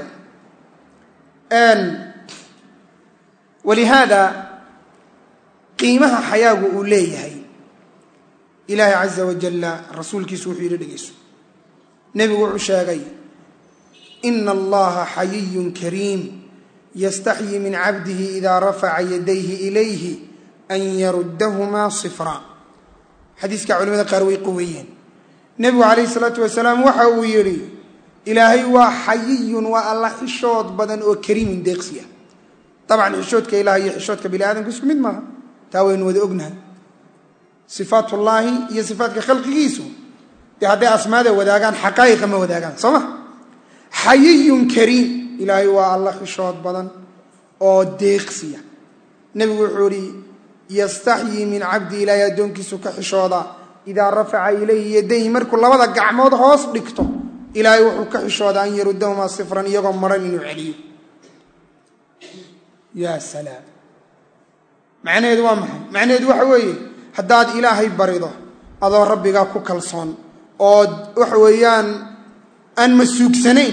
walihaada qiimaha xayaagu uu leeyahay ilaahay caza wajalla rasuulkiisu wuxuu yidhi dhegeyso nebigu wuxuu sheegay ina allaha xayiyun kariim yastaxyi min cabdihi idaa rafaca yadayhi ilayhi an yaruddahumaa sifra xadiiska culimada qaar way qaweeyeen nebigu calayhi salaatu wasalaam waxa uu yidhi ilaahay waa xayiyun waa alla xishood badan oo kariimin deeqsiya dabcan xishoodka ilaah iyo xishoodka bini aadamka isku mid maaha taa waynu wada ognahay sifaatullaahi iyo sifaatka khalqigiisu dee hadday asmaada wadaagaan xaqaa'iqa ma wadaagaan soo ma xayiyun kariim ilaahay waa alla xishood badan oo deeqsiya nebigu wuxuu ihi yastaxyii min cabdi ilaahay addoonkiisu ka xishooda idaa rafaca ilayhi yadayhi markuu labada gacmood hoos dhigto ilaahay wuxuu ka xishooda an yarudahumaa sifran iyagoo maran inuu celiyo yaa salaam macnaheedu waa maxay macnaheedu waxa weeye haddaad ilaahay barido adoo rabbigaa ku kalsoon oo waxa weeyaan aan masuugsanayn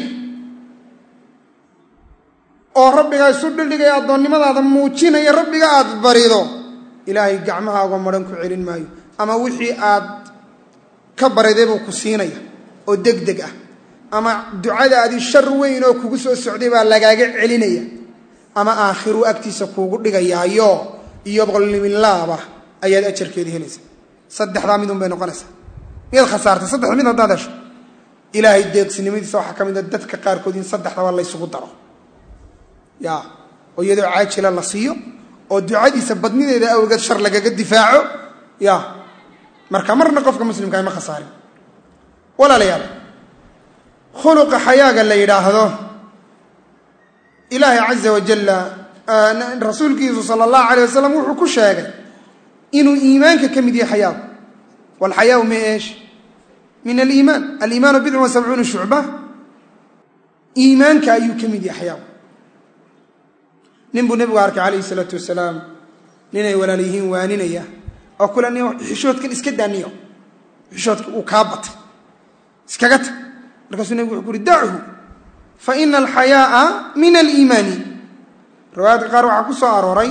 oo rabbigaa isu dhildhigaya addoonnimadaada muujinaya rabbiga aad barido ilaahay gacmahaagoo maran ku celin maayo ama wixii aad ka bariday buu ku siinaya oo deg deg ah ama ducadaadii shar weyn oo kugu soo socday baa lagaaga celinaya ama aakhiru agtiisa kuugu dhigayaayo iyo boqolnimilaaba ayaad ajarkeedii helaysa saddexdaa midun bay noqonaysaa miyaad khasaartay saddexda mid haddaad hesho ilaahay deeqsinimadiisa waxaa ka mid a dadka qaarkood in saddexdaba laysugu daro ya oo iyadoo caajila la siiyo oo ducadiisa badnideeda awgeed shar lagaga difaaco ya marka marna qofka muslimkaa ma khasaarin walaalayaal khuluqa xayaaga la yidhaahdo ilaahay caza wajalla rasuulkiisu sala allahu alayh wasalam wuxuu ku sheegay inuu iimaanka ka mid yahay xayaagu walxayaau ma eesh min aliimaan aliimaanu bidcun wa sabcuuna shucba iimaanka ayuu ka mid yahay xayaagu nin buu nebigu arkay calayhi isalaatu wasalaam ninay walaal yihiin waaninaya oo kule ni xishoodkan iska daaniyo xishoodka uu kaa batay iskaga tag markaasuu nebigu wuxuu ku uhi dachu fa ina alxayaa'a min aliimaani riwaayaadka qaar waxaa ku soo arooray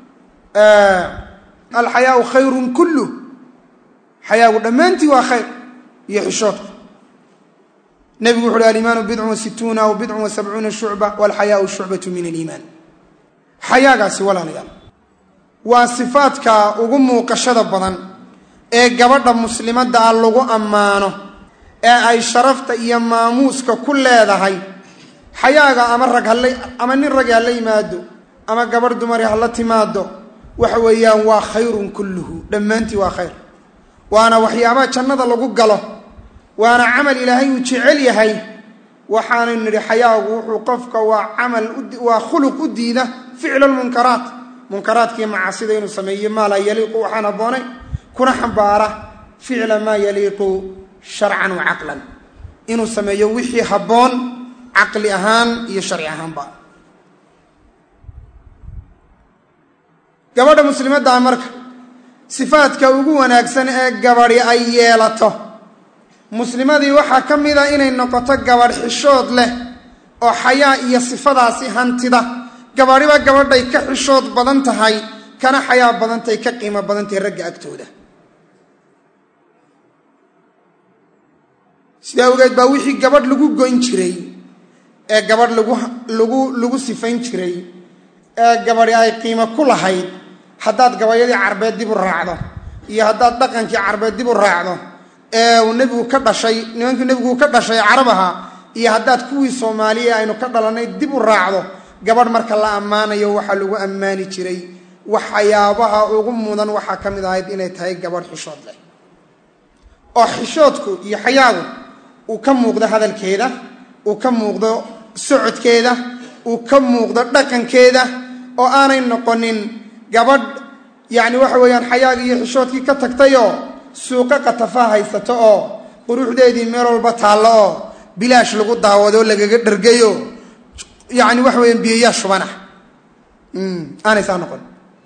alxayaau khayrun kulluh xayaagu dhammaantii waa khayr iyo xishoodku nebigu wuxu uhi alimaanu bidcun wa situuna aw bidcun wa sabcuuna shucba walxayaau shucbatu min aliimaan xayaagaasi walaalayaal waa sifaadka ugu muuqashada badan ee gabadha muslimadda ah lagu ammaano ee ay sharafta iyo maamuuska ku leedahay xayaaga ama rag hala ama nin ragi hala yimaado ama gabadh dumari hala timaado waxa weeyaan waa khayrun kulluhu dhammaantii waa khayr waana waxyaabaha jannada lagu galo waana camal ilaahay uu jecel yahay waxaanu nidhi xayaagu wuxuu qofka waa camal waa khuluq u diida ficla lmunkaraat munkaraadkii macasida inuu sameeyo maa laa yaliiqu waxaan habboonay kuna xambaara ficla maa yaliiqu sharcan wa caqlan inuu sameeyo wixii habboon caqli ahaan iyo sharci ahaanba gabadha muslimaddaa marka sifaadka ugu wanaagsan ee gabadhi ay yeelato muslimadii waxaa ka mida inay noqoto gabadh xishood leh oo xayaa iyo sifadaasi hantida gabadhiba gabadhay ka xishood badan tahay kana xayaa badantahay ka qiimo badantahay ragga agtooda sidaa awgeed baa wixii gabadh lagu goyn jiray ee gabadh lagu lagu lagu sifayn jiray ee gabadhi ay qiimo ku lahayd haddaad gabayadii carbeed dib u raacdo iyo haddaad dhaqankii carbeed dib u raacdo ee uu nebigu ka dhashay nimankii nebigu ka dhashay carab ahaa iyo haddaad kuwii soomaaliya aynu ka dhalannay dib u raacdo gabadh marka la ammaanayo waxaa lagu ammaani jiray waxyaabaha ugu mudan waxaa ka mid ahayd inay tahay gabadh xishood leh oo xishoodku iyo xayaadu uu ka muuqdo hadalkeeda uu ka muuqdo socodkeeda uu ka muuqdo dhaqankeeda oo aanay noqonin gabadh yacni waxa weeyaan xayaagii iyo xishoodkii ka tagtayoo suuqa qatafa haysato oo quruxdeedii meel walba taallo oo bilaash lagu daawadoo lagaga dhargayo yacni waxa weeyaan biyayaa shubana aanay saa noqon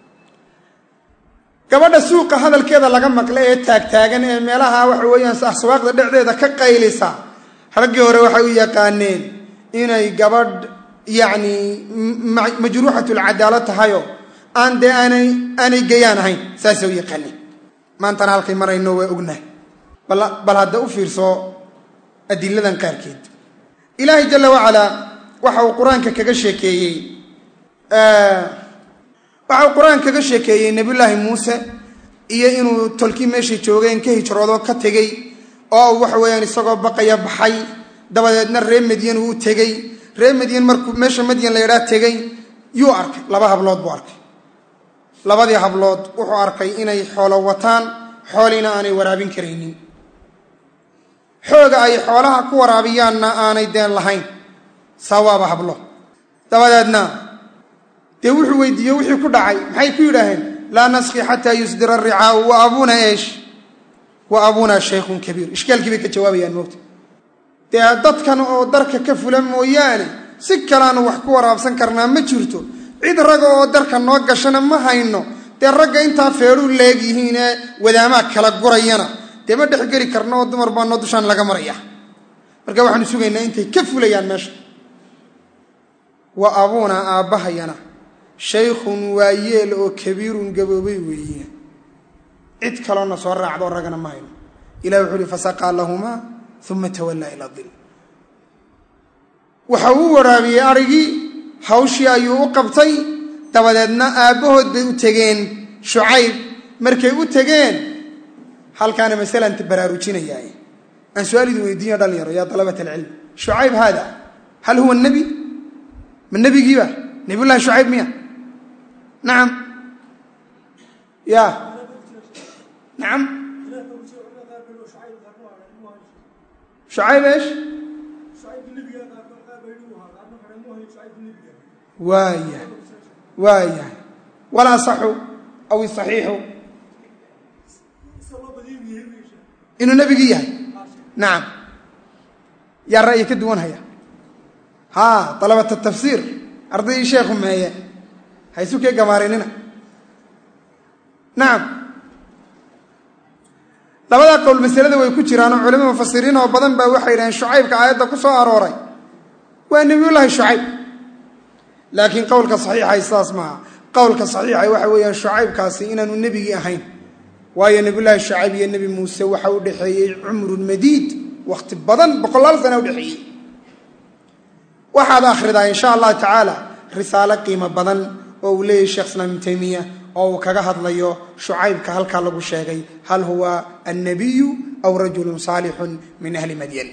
gabadha suuqa hadalkeeda laga maqla ee taagtaagan ee meelaha waxa weeyaan aswaaqda dhexdeeda ka qaylisa raggii hore waxay u yaqaaneen inay gabadh yacni majruuxatulcadaalo tahayo aan dee aanay aanay gayaan ahayn saasay u yaqaaneen maantana halkay marayno waa ognahay bal hadda u fiirso adiladan qaarkeed ilaahay jalla wacalaa waxa uu qur-aanka kaga sheekeeyey waxa uu qur-aanka kaga sheekeeyey nebiyullaahi muuse iyo inuu tolkii meeshay joogeen ka hijroodo ka tegey oo uu waxa weeyaan isagoo baqaya baxay dabadeedna ree madyan uu tegey ree madyan markuu meesha madyan la yadhaa tegey yuu arkay laba hablood buu arkay labadii hablood wuxuu arkay inay xoolo wataan xooliina aanay waraabin karaynin xooga ay xoolaha ku waraabiyaanna aanay deen lahayn sawaaba hablo dabadeedna dee wuxuu weydiiye wixii ku dhacay maxay ku yidhaaheen laa naski xataa yusdira aricaau wa abuuna eesh wa abuuna shaykhun kabiir ishkaalkii bay ka jawaabayaan moogta dee dadkan oo darka ka fula mooyaane si kaleanu wax ku waraabsan karnaa ma jirto cid raga oo darka noo gashana ma hayno dee ragga intaa feedhuu leeg yihiinee wadaamaa kala gurayana dee ma dhexgeli karno oo dumar baa noo dushaan laga maraya marka waxaanu sugaynaa intay ka fulayaan meesha wa abuuna aabbahayana shaykhun waa yeel oo kabiirun gaboobay weeye cid kaloona soo raacdoo ragana ma hayno ilah wuxuu uhi fasaqaa lahumaa uma tawallaa ilaa dil waxa uu waraabiyey arigii hawshii ayuu u qabtay dabadeedna aabbahood bay u tegeen shucayb markay u tegeen halkaana masalan baraarujinayaa aan su-aal idin weydiinya dhalinyaro yaa dalabat alcilm shucayb haada hal huwa nebi ma nebigiiba nebiyullahi shucayb miya nacam ya nacam shucayb eesh waaya waayahay wal asaxu aw isaxiixu inuu nebigii yahay nacam yaa ra'yi ka duwan haya haa dalabata tafsiir ardaydii sheekhu meeye haysu kee gamaarinina nacam labadaa qowl masalada way ku jiraanoo culimo mufasiriin oo badan baa waxay yidhaheen shucaybka aayadda ku soo arooray waa nebiyullaahi shucayb laakiin qowlka saxiixay sidaas maaha qowlka saxiixay waxa weeyaan shucaybkaasi inaanu nebigii ahayn waayo nebiyullaahi shucayb iyo nebi muuse waxa u dhexeeyey cumrun madiid wakhti badan boqolaal sana udhexeeyey waxaad akhridaa insha allah tacaala risaalo qiimo badan oo uu leeyahy sheekh islaam ibnu taymiya oo uu kaga hadlayo shucaybka halkaa lagu sheegay hal huwa annabiyu aw rajulun saalixun min ahli madyan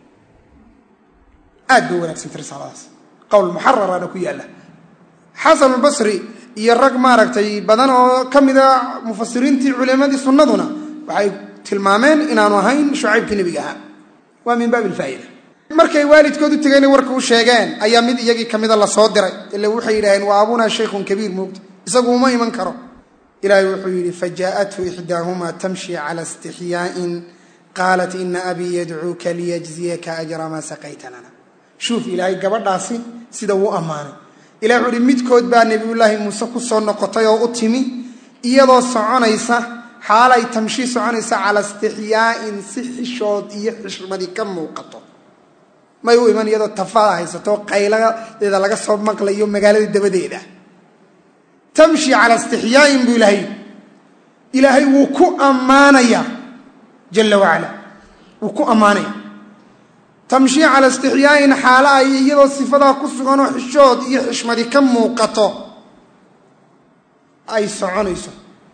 aad bay wanaagsantay risaaladaas qowl muxararana ku yaalla xasanulbasri iyo rag maaragtay badan oo ka mida mufasiriintii culimadii sunnaduna waxay tilmaameen inaanu ahayn shucaybkii nebiga ahaa waa min baabi alfaa'ida markay waalidkood u tegeen warka u sheegeen ayaa mid iyagii ka mida lasoo diray ile waxay yidhaaheen waa abunaa shaykhun kabiir moogta isagu uma iman karo ilaahay wuxuu yidhi fajaa'athu ixdaahumaa tamshi cala istixyaa'in qaalat ina abii yadcuuka liyajziyaka ajra maa saqayta lana shuuf ilaahay gabadhaasi sida uu ammaanay ilahi wuxuu uhi midkood baa nebiyullaahi muuse ku soo noqotay oo u timi iyadoo soconaysa xaalay tamshii soconaysa cala istixyaa'in si xishood iyo xishmadi ka muuqato may u iman iyadoo tafaada haysato qayladeeda laga soo maqlayo magaalada dabadeeda tamshi cala istixyaa'in buu ilaahay ilaahay wuu ku ammaanayaa jalla wacala wuu ku ammaanaya tamshi cala istixyaa'in xaalo ay iyadoo sifadaa ku suganoo xishood iyo xishmadi ka muuqato ay soconayso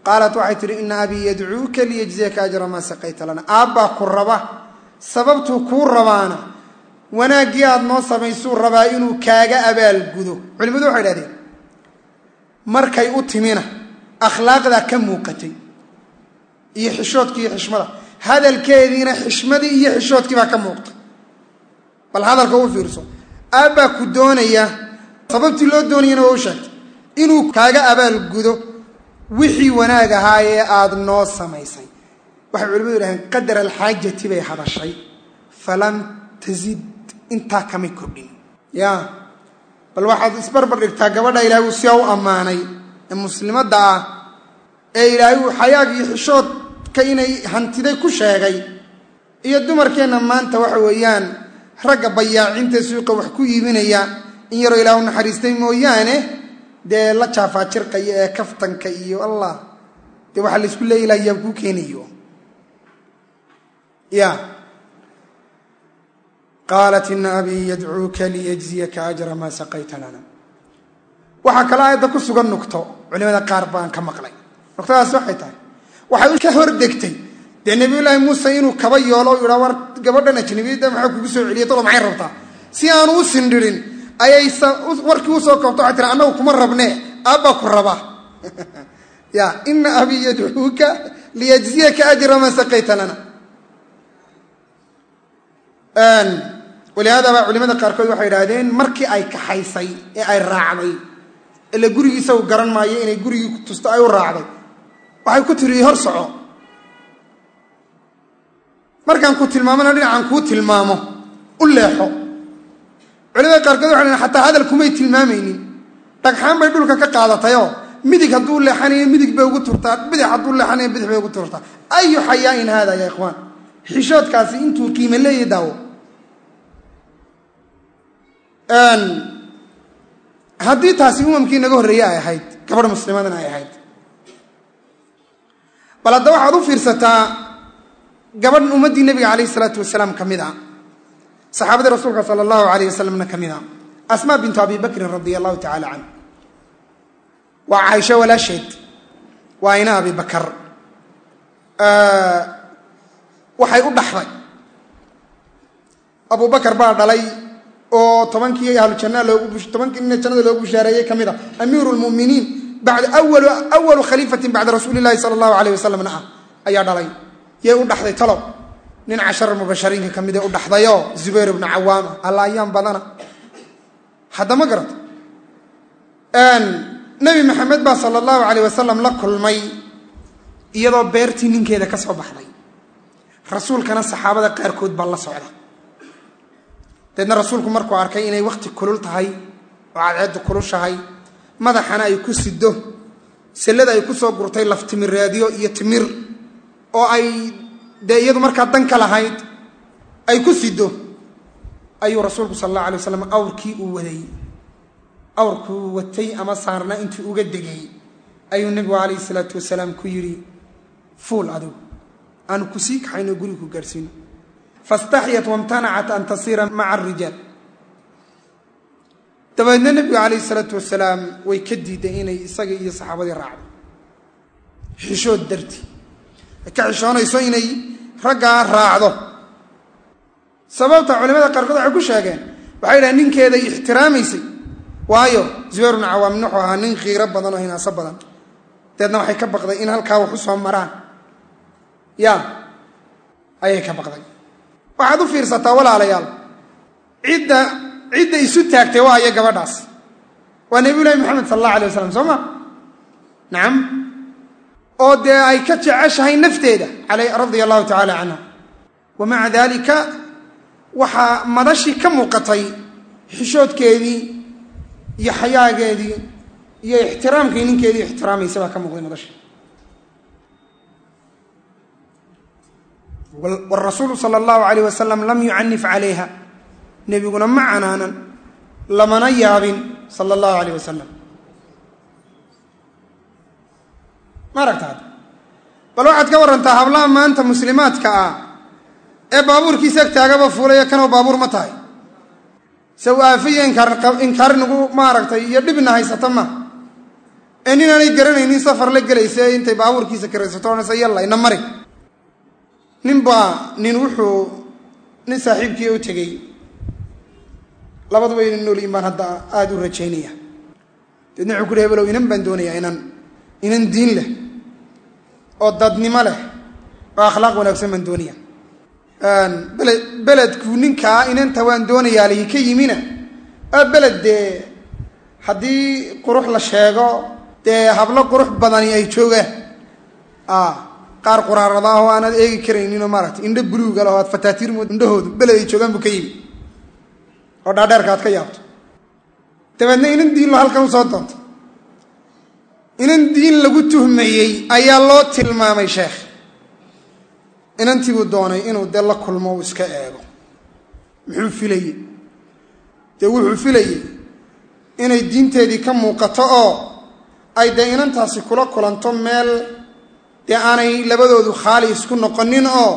qaalat waxay tihi ina abii yadcuuka liyajziyaka ajra maa saqayta lana aabbaa ku raba sababtuu kuu rabaana wanaaggii aada noo samaysuu rabaa inuu kaaga abaalgudo culimmadu waxay idhahdeen markay u timina akhlaaqdaa ka muuqatay iyo xishoodkii iyo xishmada hadalkeediina xishmadii iyo xishoodkii baa ka muuqtay bal hadalka u fiirso aabbaa ku doonaya sababtii loo doonayana waa u sheegtay inuu kaaga abaalgudo wixii wanaag ahaa ee aada noo samaysay waxay culimadu yidhahdeen qadar alxaajati bay hadashay falam tazid intaa kamay kordhin ya bal waxaad isbarbar dhigtaa gabadha ilaahay uu sidaa u ammaanay ee muslimadda ah ee ilaahay uu xayaag iyo xishoodka inay hantiday ku sheegay iyo dumarkeenna maanta waxa weeyaan ragga bayaacinta suuqa wax ku iibinaya in yaroo ilaah u naxariistay mooyaane dee la jaafaajirqaya ee kaftanka iyo allah dee waxaa laysku leeya ilah yaa kuu keenayo ya qaalat ina abii yadcuuka liyajziyaka ajra maa saqayta lana waxaa kaloo aayadda ku sugan nugto culimada qaar baan ka maqlay nuqtadaas waxay tahay waxay ka hor degtay dee nabiyullaahi muuse inuu kaba yoolo yidhaa war gabadhan ajnabiyadda maxaa kugu soo celiyay dolo maxay rabtaa si aanu u sindhirin ayay warkii usoo koobta waxay tiri annagu kuma rabnee aabbaa ku raba ya ina abii yadcuuka liyajziyaka ajra maa saqayta lana walihaada baa culimada qaarkood waxay idhaahdeen markii ay kaxaysay ee ay raacday ila gurigiisa uu garan maayo inay gurigii tusto ay u raacday waxay ku tiri hor soco markaan ku tilmaamona dhinacaan kuu tilmaamo u leexo culimada qaarkood waxay dhaheen xataa hadal kumay tilmaamaynin dhagxaan bay dhulka ka qaadatayoo midig hadduu leexanayo midig bay ugu turtaa bidix hadduu leexanayo bidix bay ugu turtaa ayu xayaain haada ya ikhwaan xishoodkaasi intuu qiime leeyahy daawo haddii taasi umamkii naga horreeye ay ahayd gabadh muslimadana ay ahayd bal hadda waxaad u fiirsataa gabadh ummaddii nebiga calayh isalaatu wasalaam ka mid a saxaabadii rasuulka sala allahu alayh wasalamna ka mid a asmaa bintu abi bakrin radia allahu tacala canh waa caaisho walaasheed waa ina abi bakar waxay u dhaxday abu bakar baa dhalay oo tobankii ahlu janna loogu tobankii nin jannada loogu bushaareeyey ka mid a amiiru lmu'miniin bacda awalu awalu khaliifatin bacda rasuuli llahi sala allahu alayh wasalamna ah ayaa dhalay yay u dhaxday talow nin cashara mubashariinka ka mid ee u dhaxdayoo zubayr ibnu cawaama alla ayaan badana hadda ma garata nebi maxamed baa sala allahu alayh wasalam la kulmay iyadoo beertii ninkeeda ka soo baxday rasuulkana saxaabada qaarkood baa la socda deedna rasuulku markuu arkay inay wakhti kulul tahay oo cadceeddu kulushahay madaxana ay ku sido sallada ay ku soo gurtay laftimireedyo iyo timir oo ay dee iyadu markaa dan ka lahayd ay ku sido ayuu rasuulku sala allahu alay waslam awrkii uu waday awrkuu watay ama saarna intuu uga degay ayuu nebigu calayhi salaatu wasalaam ku yidhi fuul adigu aanu ku sii kaxayno guriga ku gaadhsiino fastaxyat wamtanacat an tasiira maca arijaal dabeedna nebigu calayhi salaatu wasalaam way ka diiday inay isaga iyo saxaabadii raacdo xishood darti ay ka xishoonayso inay raggaa raacdo sababta culimada qaarkood waxay ku sheegeen waxay dhahen ninkeeday ixtiraamaysay waayo zubayr bnu cawaam wuxuu ahaa nin khiiro badan oo hinaaso badan deedna waxay ka baqday in halkaa wax u soo maraan ya ayay ka baqday waxaad u fiirsataa walaalayaal cidda cidda isu taagtay waa aya gabadhaas waa nebiyu llahi moxamed sala allah alay wasalam soo ma nacam oo dee ay ka jeceshahay nafteeda radia allahu tacala canha wa maca dalika waxaa madashii ka muuqatay xishoodkeedii iyo xayaageedii iyo ixtiraamkii ninkeedii ixtiraamaysa baa ka muuqday madashii wrasuulu sala allahu alayh wasalam lam yucanif calayha nebiguna ma canaanan lamana yaabin sala allahu alayh wasalam ma aragtaad bal waxaad ka warantaa hablaha maanta muslimaadka ah ee baabuurkiisa ag taagaba fuulaya kanoo baabuur ma tahay se u aafiyo inkaar nagu maaragtay iyo dhibna haysata ma ee nin aanay garanaynin safar la gelaysa ee intay baabuurkiisa karaysato odhanaysa yalla ina mari nin baa nin wuxuu nin saaxiibkii u tegey labaduba inan noolyiin baan hadda aada u rajaynaya deedna wuxuu ku uhi hebelow inan baan doonayaa inan inan diin leh oo dadnimo leh oo akhlaaq wanaagsan baan doonaya beled beledku ninkaa inanta waan doonayaa lihi ka yimina aa beled dee haddii qurux la sheego dee hablo qurux badani ay joogaan qaar quraarada ah oo aanaad eegi karayninoo maaragtay indho buluuga leh oo aad fataatiir mood indhahoodu beled ay joogaan buu ka yimi oo dhaadheerka aad ka yaabto dabeedna inan diin lo halkan usoo doonto inan diin lagu tuhmayey ayaa loo tilmaamay sheekh inantii buu doonay inuu dee la kulmo uu iska eego muxuu filayey dee wuxuu filayey inay diinteedii ka muuqato oo ay dee inantaasi kula kulanto meel dee aanay labadoodu khaali isku noqonin oo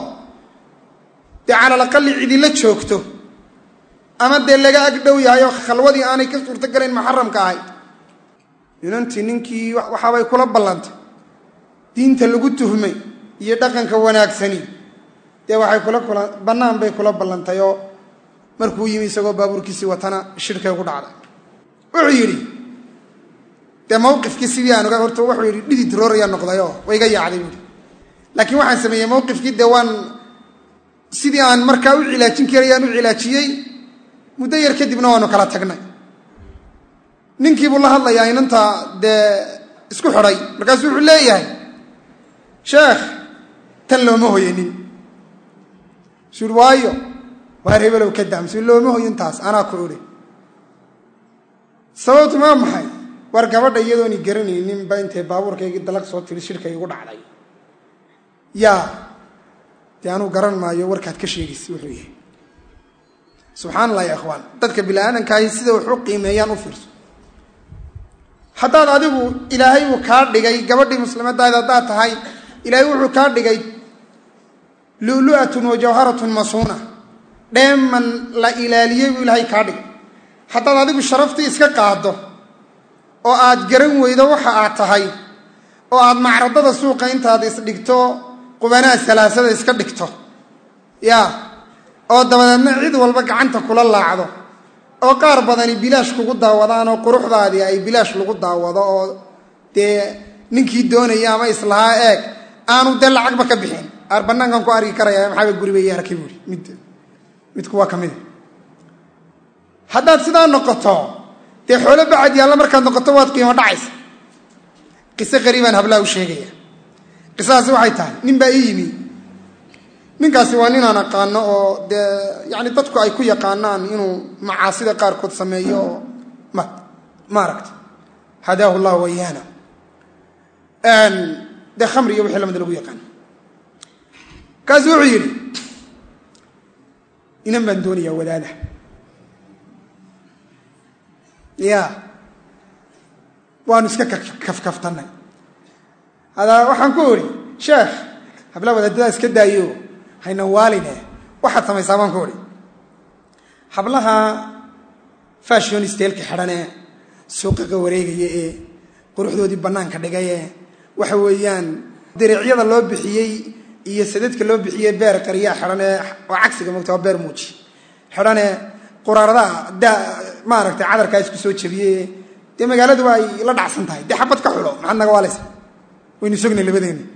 dee calalaqali cidila joogto ama dee laga ag dhow yahay oo khalwadii aanay ka suurto galayn muxaramka ahayd inantii ninkii waxaabay kula ballantay diinta lagu tuhmay iyo dhaqanka wanaagsani dee waxay kula kula bannaan bay kula ballantay oo markuu yimi isagoo baabuurkiisii watana shirkay ku dhacday wuxuu yidhi dee mawqifkii sidii aan oga horta wuxuu yidhi dhidid rooraya noqdayoo way iga yaacday buuhi laakiin waxaan sameeyey mawqifkii dee waan sidii aan markaa u cilaajin karayaan u cilaajiyey muddo yar kadibna waanu kala tagnay ninkiibuu la hadlayaa inanta dee isku xidhay markaasuu wuxuu leeyahay sheekh tan looma hoyanin suui waayo waar hebelow ka daamsu looma hoyin taas anaa ku idhi sababtu maa maxay war gabadha iyadooni garanaynin ba intay baabuurkaygii dalag soo tiri shirka igu dhacday yaa dee anuu garan maayo warkaad ka sheegaysa wuxuu yahay subxaan allah ya ikhwaan dadka bini-aadankaahi sida wax u qiimeeyaan u fiirso haddaad adigu ilaahay uu kaa dhigay gabadhii muslimadaada haddaad tahay ilaahay wuxuu kaa dhigay lulu'atun wa jawharatun masuuna dheeman la ilaaliyey buu ilaahay kaa dhigay haddaad adigu sharaftii iska qaaddo oo aad garan weydo waxa aad tahay oo aad macradada suuqa intaad isdhigto qubanaha salaasada iska dhigto yaa oo dabadeedna cid walba gacanta kula laacdo oo qaar badani bilaash kugu daawadaan oo quruxdaadii ay bilaash lagu daawado oo dee ninkii doonaya ama islahaa eeg aanu dee lacagba ka bixin aar bannaankan ku argi karaya maxaaba guriba iyo arkay buuri mid midku waa ka mida haddaad sidaa noqoto dee xoolo bacad yaalla markaad noqoto waad qiimo dhacaysa qiso qariibaan hablaha u sheegaya qisadaasi waxay tahay nin baa ii yimi ninkaasi waa ninaan aqaano oo dee yani dadku ay ku yaqaanaan inuu macaasida qaarkood sameeyo oo ma maaragta hadaahu llah wayaana dee khamri iyo wixii lamida lagu yaqaano kaasi wuxuu yidhi inan baan doonayaa wadaada ya waanu iska kafkaftanay hadaa waxaan ku idhi sheekh hablaha wadaadadaa iska daayo hayna waaline waxaad samaysaa baan ku idhi hablaha fashion steelka xidhanee suuqaqa wareegaya ee quruxdoodii bannaanka dhigaye waxa weeyaan dariicyada loo bixiyey iyo sadadka loo bixiyey beer qaryaa xidhanee oo cagsiga mogta waa beer muuji xidhanee quraaradaha da maaragtay cadarkaa isku soo jabiye dee magaaladuba ay la dhacsan tahay dee xabad ka xulo maxaad naga waalaysa waynu sognay labadeena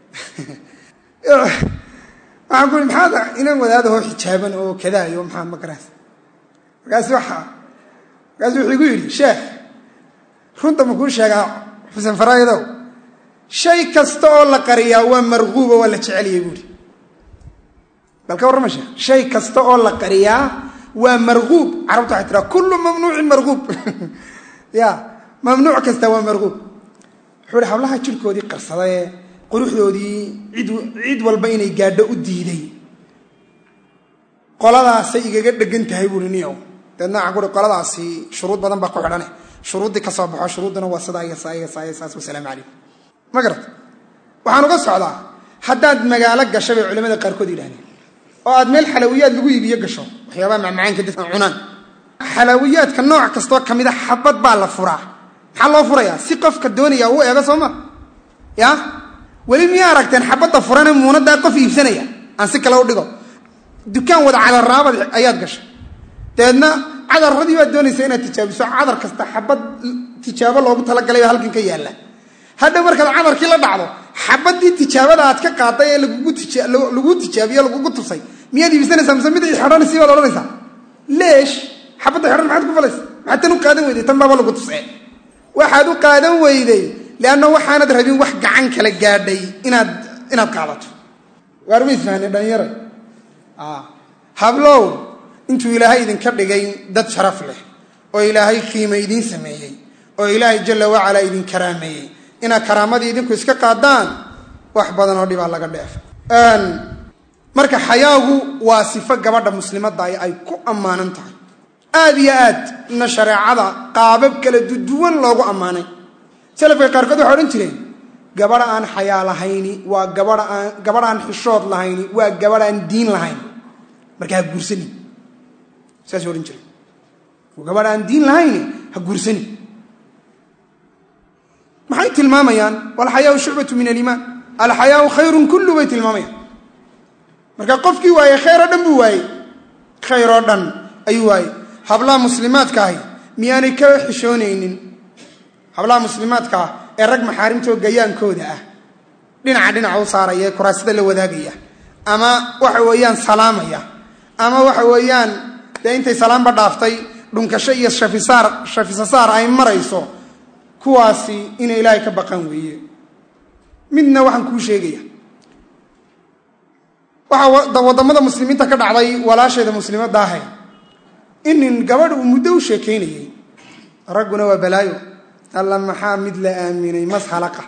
waxaan ku ui maxaad inan wadaadahoo xijaaban oo kadaayo maxaa ma garaas markaasi waa markaasu wuxuu igu yidhi sheekh runta ma kuu sheegaa xuseen faraayadow shay kasta oo la qariyaa waa marquubo waa la jeceliyay buuhi bal ka warrama sheekh shay kasta oo la qariyaa waa marquub carabta waxay tiraa kullu mamnuucin marquub ya mamnuuc kasta waa marquub wuxuu ihi hablaha jirhkoodii qarsadee quruxdoodii cid cid walba inay gaadho u diiday qoladaasay igaga dhegan tahay buui niow deedna waxaan kuui qoladaasi shuruud badan baa ku xidhane shuruuddii ka soo baxo shuruudduna waa sidaa iyo saa iyo saa iyo saas wasalaamu calaykum ma garat waxaan uga socdaa haddaad magaalo gasho bay culamada qaarkood yidhahdeen oo aad meel xalawiyaad lagu iibiyo gasho waxyaabaha macmacaanka dadka cunaan xalawiyaadka nooc kastoo ka mida xabad baa la furaa maxaa loo furayaa si qofka doonaya uu eego soo ma ya weli miyaa aragteen xabadda furane muunadaa qof iibsanaya aan si kale u dhigo dukaan wada cadarraabad ayaad gashay dabeedna cadarradii baad doonaysa inaad tijaabiso cadar kasta xabad tijaabo loogu talagalay oo halkan ka yaalla hadhow markaad cadarkii la dhacdo xabadii tijaabada aad ka qaaday ee laguu tijaabiyo lagugu tusay miyaad iibsanaysaa mise mid xidhanaysi baad odhanaysaa leesh xabadda xidhan maxaad ku falaysa maxaad tan u qaadan weyday tan baaba lagu tusee waxaad u qaadan weyday leanna waxaanad rabin wax gacan kala gaadhay inaad inaad qaadato waar ma isfahnay dhalinyara hablow intuu ilaahay idinka dhigay dad sharaf leh oo ilaahay qiime idiin sameeyey oo ilaahay jalla wacalaa idin karaameeyey inaad karaamadii idinku iska qaadaan wax badan oo dhibaa laga dheef marka xayaagu waa sifo gabadha muslimadda ay ku ammaanan tahay aad iyo aad na shareecada qaabab kala duwan loogu ammaanay salafka qaarkood waxay odhan jireen gabadha aan xayaa lahayni waa gabadha aan gabadh aan xishood lahayni waa gabadh aan diin lahayn marka ha guursani saas odhan jireen gabadh aan diin lahayni ha guursani maxay tilmaamayaan walxayaau shucbatu min aliimaan alxayaau khayrun kullu bay tilmaamayaan marka qofkii waayey khayr oo dhan buu waayey khayr oo dhan ayuu waayey hablaha muslimaadka ahi miyaanay ka xishoonaynin hablaha muslimaadka ah ee rag maxaarimtoo gayaankooda ah dhinaca dhinaca u saaraya ee kuraasada la wadaagaya ama waxa weeyaan salaamaya ama waxa weeyaan dee intay salaamba dhaaftay dhunkasho iyo shafisaar shafisasaar ay marayso kuwaasi inay ilaahay ka baqan weeye midna waxaan kuu sheegaya waxaa waddamada muslimiinta ka dhacday walaasheeda muslimadda ahay inin gabadh uu muddo u sheekaynayey ragguna waa balaayo alla maxaa mid la aaminay mas halaqa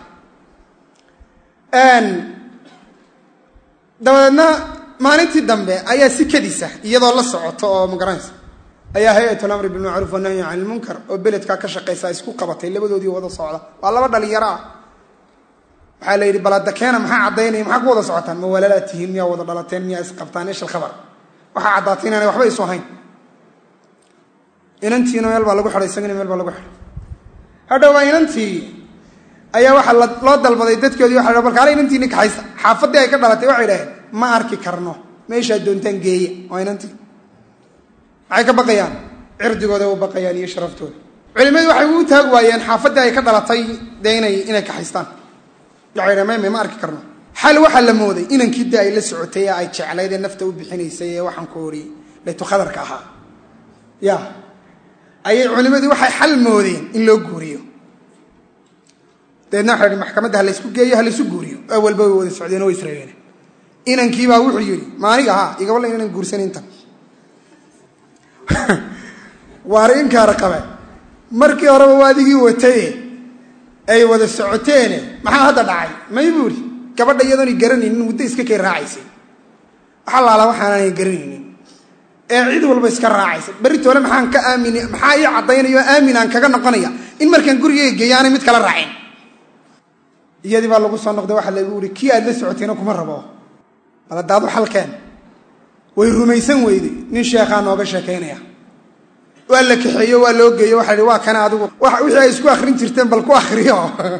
dabadeedna maalintii dambe ayaa si kadisa iyadoo la socoto oo magaranaysa ayaa hay-at lamri bilmacruuf wanahyi can ilmunkar oo beledkaa ka shaqaysa isku qabatay labadoodii wada socda waa laba dhalinyaro ah waxaa la yidhi baladakeena maxaa caddaynaya maxaa ku wada socotaan ma walaalaad tihiin miyaa wada dhalateen miyaa isqabtaan ish alkhabar waxaa caddaatay inaanay waxba isu ahayn inantiina meel baa lagu xidhay isagana meel baa lagu xidhay hadhowaa inantii ayaa waxaa loo dalbaday dadkoodii waxa bal kaale inantii ninka haysta xaafaddii ay ka dhalatay waxay dhaheen ma arki karno meeshaad doontaan geeya waa inantii maxay ka baqayaan cirdigooda u baqayaan iyo sharaftooda culimadu waxay u taag waayeen xaafaddii ay ka dhalatay dee inay inay kaxaystaan waxay dhaheen mayme ma arki karno xal waxaa la mooday inankii dee ay la socotay ee ay jeclayd ee nafta u bixinaysay ee waxaan ku ori laytu khadarka ahaa ya ayay culimadii waxay xal moodeen in loo guuriyo dabeedna waxa hi maxkamadda ha laysku geeyo ha laysu guuriyo awalba way wada socdeen oo way israegeen inankiibaa wuxuu yidhi maaniga haa igabala inaan guursanin intan waari inkaara qabe markii horeba waa adigii wataye ay wada socoteene maxaa hadda dhacay may buuri gabadha iyadoonay garanaynin muddo iska kay raacaysay waxa laala waxaananay garanaynin ee cid walba iska raacaysa beritoole maxaan ka aamin maxaa ii caddaynaya oo aamin aan kaga noqonaya in markaan gurigeyga geeyo aanay mid kala raacin iyadii baa lagu soo noqday waxaa lagu ihi kii aad la socotayna kuma rabo baladaadu xalkeen way rumaysan weyday nin sheekhaa nooga sheekaynaya waa la kaxeeyo waa loo geeyo waxa hi waa kana adigu wixii ay isku akrin jirteen bal ku akriyo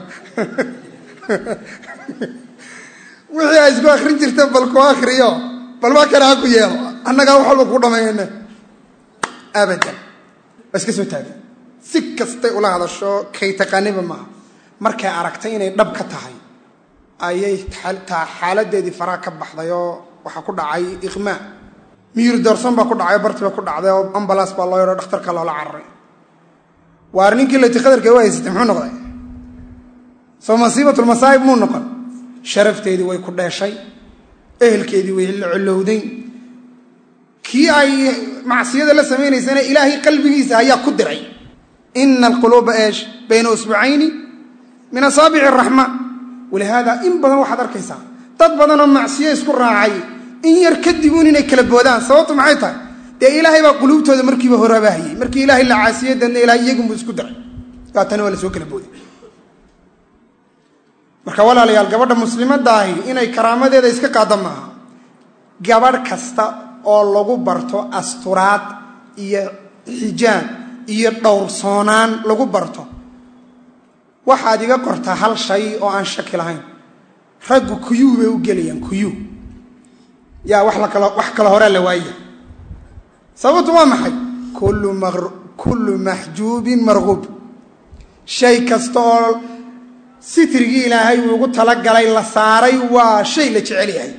wixii ay isku akrin jirteen bal ku akriyo bal waa kana ha ku yeelo annagaa wax walba ku dhameeyne abadan waa iska soo taagay si kastay ula hadasho kay taqaaniba maaha markay aragtay inay dhab ka tahay ayay xaaladeedii faraa ka baxday oo waxaa ku dhacay iqmaa miyir doorson baa ku dhacay bartiba ku dhacday oo ambalaas baa loo yaro dhakhtarka loola cararay waar ninkii laytikhadarka u haysatay muxuu noqday soo masiibatulmasaa'ib muu noqon sharafteedii way ku dheeshay ehelkeedii way la colowday kii ay macsiyada la samaynaysana ilaahay qalbigiisa ayaa ku diray ina alquluuba eesh bayna usbucayni min asaabici araxmaan walihaada in badan waxaad arkaysaa dad badanoo macsiyo isku raacay in yar kadibuun inay kala boodaan sababtu maxay tahay dee ilaahay baa quluubtooda markiiba horabaahayey markii ilaahay la caasiyey deedna ilahay iyagunbuu isku diray daatana waa la soo kala booday marka walaalayaal gabadha muslimadda ahi inay karaamadeeda iska qaada maaha gabadh kasta oo lagu barto asturaad iyo xijaab iyo dhowrsoonaan lagu barto waxaad iga qortaa hal shay oo aan shaki lahayn raggu kuyuu bay u gelayaan kuyuu yaa wax lakalo wax kale horea la waaya sababtu waa maxay kullu maxjuubin marquub shay kasta oo sitrigii ilaahay uu ugu talagalay la saaray waa shay la jecel yahay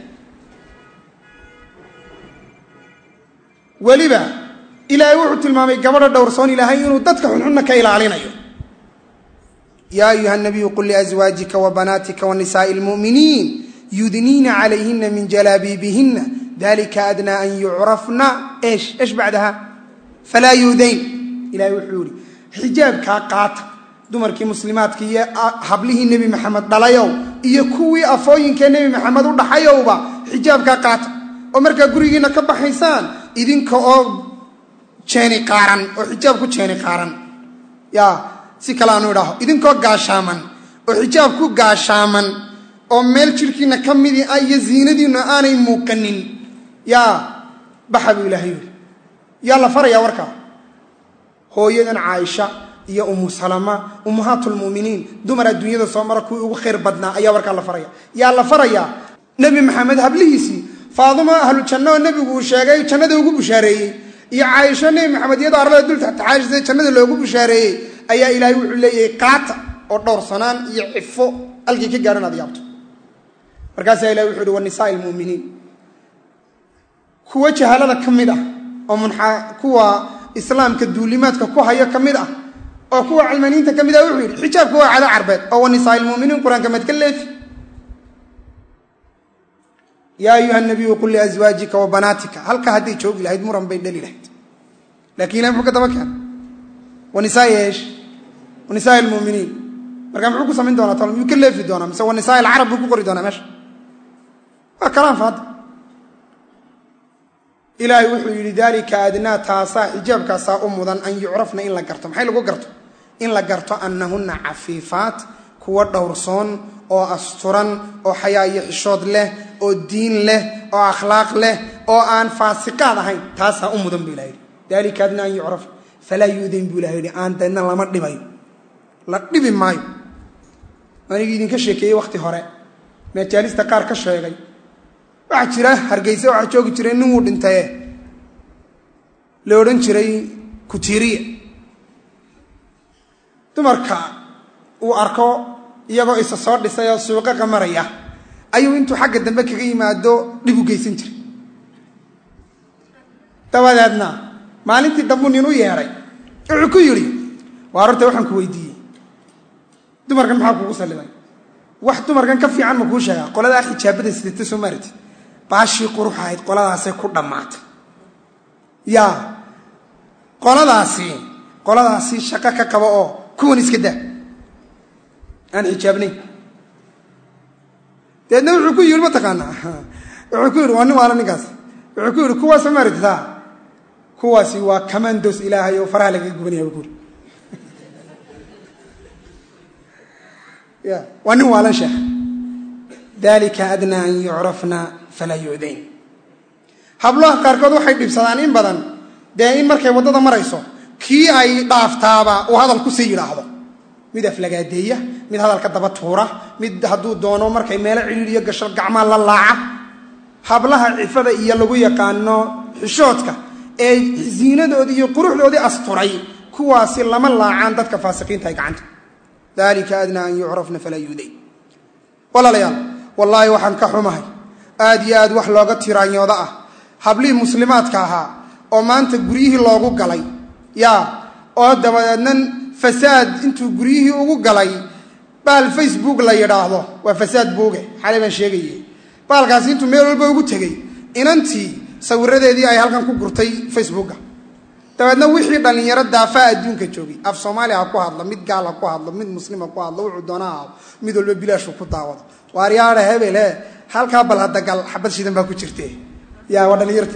weliba ilaahay wuxuu tilmaamay gabadha dhowrsoon ilaahay inuu dadka xunxunna ka ilaalinayo yaa ayuha nabiyu qul liazwaajika wa banaatika wa nisaa'i lmu'miniin yudniina calayhina min jalaabiibihina dalika adnaa an yucrafna esh esh bacdaha falaa yuudayn ilahay wuxuu yihi xijaabkaa qaata dumarkii muslimaadka iyo hablihii nebi maxamed dhalayow iyo kuwii afooyinkee nebi maxamed u dhaxayowba xijaabkaa qaata oo markaa gurigiina ka baxaysaan idinka oo jeeni qaaran oo xijaab ku jeeni qaaran yaa si kale aanu idhaaho idinkoo gaashaaman oo xijaab ku gaashaaman oo meel jirhkiina ka midii ah iyo ziinadiinna aanay muuqanin yaa baxa buu ilaahay yidhi yaa la farayaa warkaa hooyadan caaisha iyo umu salama ummahaatulmu'miniin dumar adduunyada soo mara kuwii ugu khayr badnaa ayaa warkaa la faraya yaa la farayaa nebi maxamed hablihiisii faaduma ahlu janno oo nebigu uu sheegay jannada ugu bushaareeyey iyo caaisho nebi maxamed iyadoo arlada dul taxtaxaashisa jannada loogu bushaareeyey ayaa ilaahay wuxuu leeyahay qaata oo dhowrsanaan iyo cifo halkii ka gaadhan aad yaabto markaasaa ilahay wuxuu uhi wanisaai lmu'miniin kuwa jahalada ka mid ah oo munxa kuwa islaamka duulimaadka ku hayo ka mid ah oo kuwa cilmaniinta ka mid ah wuxuu yidhi xijaabka waa cado carbeed oo wanisaai lmu'miniin qur-aanka maad ka leefi yaa ayuha nabiyu qul liazwaajika wa banaatika halkaa hadday joogi lahayd muran bay dhali lahayd lakin ilahay muxuu ka daba keena wanisaai eesh wanisaai lmuminiin markaa muxuu ku samayn doonaa tol miyuu ka leefi doonaa mise wanisaai alcarab buu ku qori doonaa meesha waa kalaan faada ilaahay wuxuu yidhi dalika adnaa taasaa xijaabkaasaa u mudan an yucrafna in la garto maxay lagu garto in la garto annahunna cafiifaat kuwa dhowrsoon oo asturan oo xayaa iyo xishood leh oo diin leh oo akhlaaq leh oo aan faasiqaad ahayn taasaa u mudan bu ilah yidhi dalika adnaa an yucraf falaa yuudayn buu ilaha yidhi aan deedna lama dhibayo la dhibi maayo anigii idinka sheekeeyey wakhti hore majaalista qaar ka sheegay waxaa jira hargeyse waxaa joogi jiray nin wuu dhintaye la odhan jiray kutiiriya dumarka uu arko iyagoo isa soo dhisay oo suuqaqa maraya ayuu intuu xagga dambe kaga yimaado dhib u geysan jiray dabadeedna maalintii dambuu nin u yeedhay wuxuu ku yidhi waa horta waxaan ku weydiiyey dumarkan maxaa kugu salliday wax dumarkan ka fiican ma kuu sheegaa qoladaa xijaabada sidata soo maarati baashii qurux ahayd qoladaasay ku dhammaatay yaa qoladaasi qoladaasi shaqo ka qaba oo kuwan iska daa aan xijaabnayn deedna wuxuu ku yidhi mataqaanaa wuxuu ku yidhi waa nin waala ninkaas wuxuu ku yidhi kuwaas ma maaratitaa kuwaasi waa kamandos ilaahay oo faraha lagaga gubanaya bu ku yidhi ya waa nin waalan sheekh dalika adnaa an yucrafna falaa yu'dayn hablaha qaarkood waxay dhibsadaan in badan dee in markay waddada marayso kii ay dhaaftaaba uu hadal kusii yidhaahdo mid aflagaadeeya mid hadalka daba tuura mid hadduu doono markay meelo ciliiliyo gasho gacmaa la laaca hablaha cifada iyo lagu yaqaano xishoodka ee ziinadoodii iyo quruxdoodii asturay kuwaasi lama laacaan dadka faasiqiinta ay gacanta dalika adnaa an yucrafna falaa yuudayn walaalayaal wallaahi waxaan ka xumahay aad iyo aad wax looga tiraanyooda ah hablihii muslimaadka ahaa oo maanta guryihii loogu galay yaa oo dabadeedna fasaad intuu guryihii ugu galay baal facebook la yidhaahdo waa fasaad buuge xalay baan sheegaye baalkaasi intuu meel walba ugu tegey inantii sawiradeedii ay halkan ku gurtay facebooka dabeedna wixii dhallinyaro daafaa adduunka joogay af soomaaliya ha ku hadlo mid gaal ha ku hadlo mid muslim ha ku hadlo wuxuu doona ha mid walba bilaashu ku daawado waaryaada hebel he halkaa bal hadagal xabad shidan baa ku jirte ya waa dhallinyartii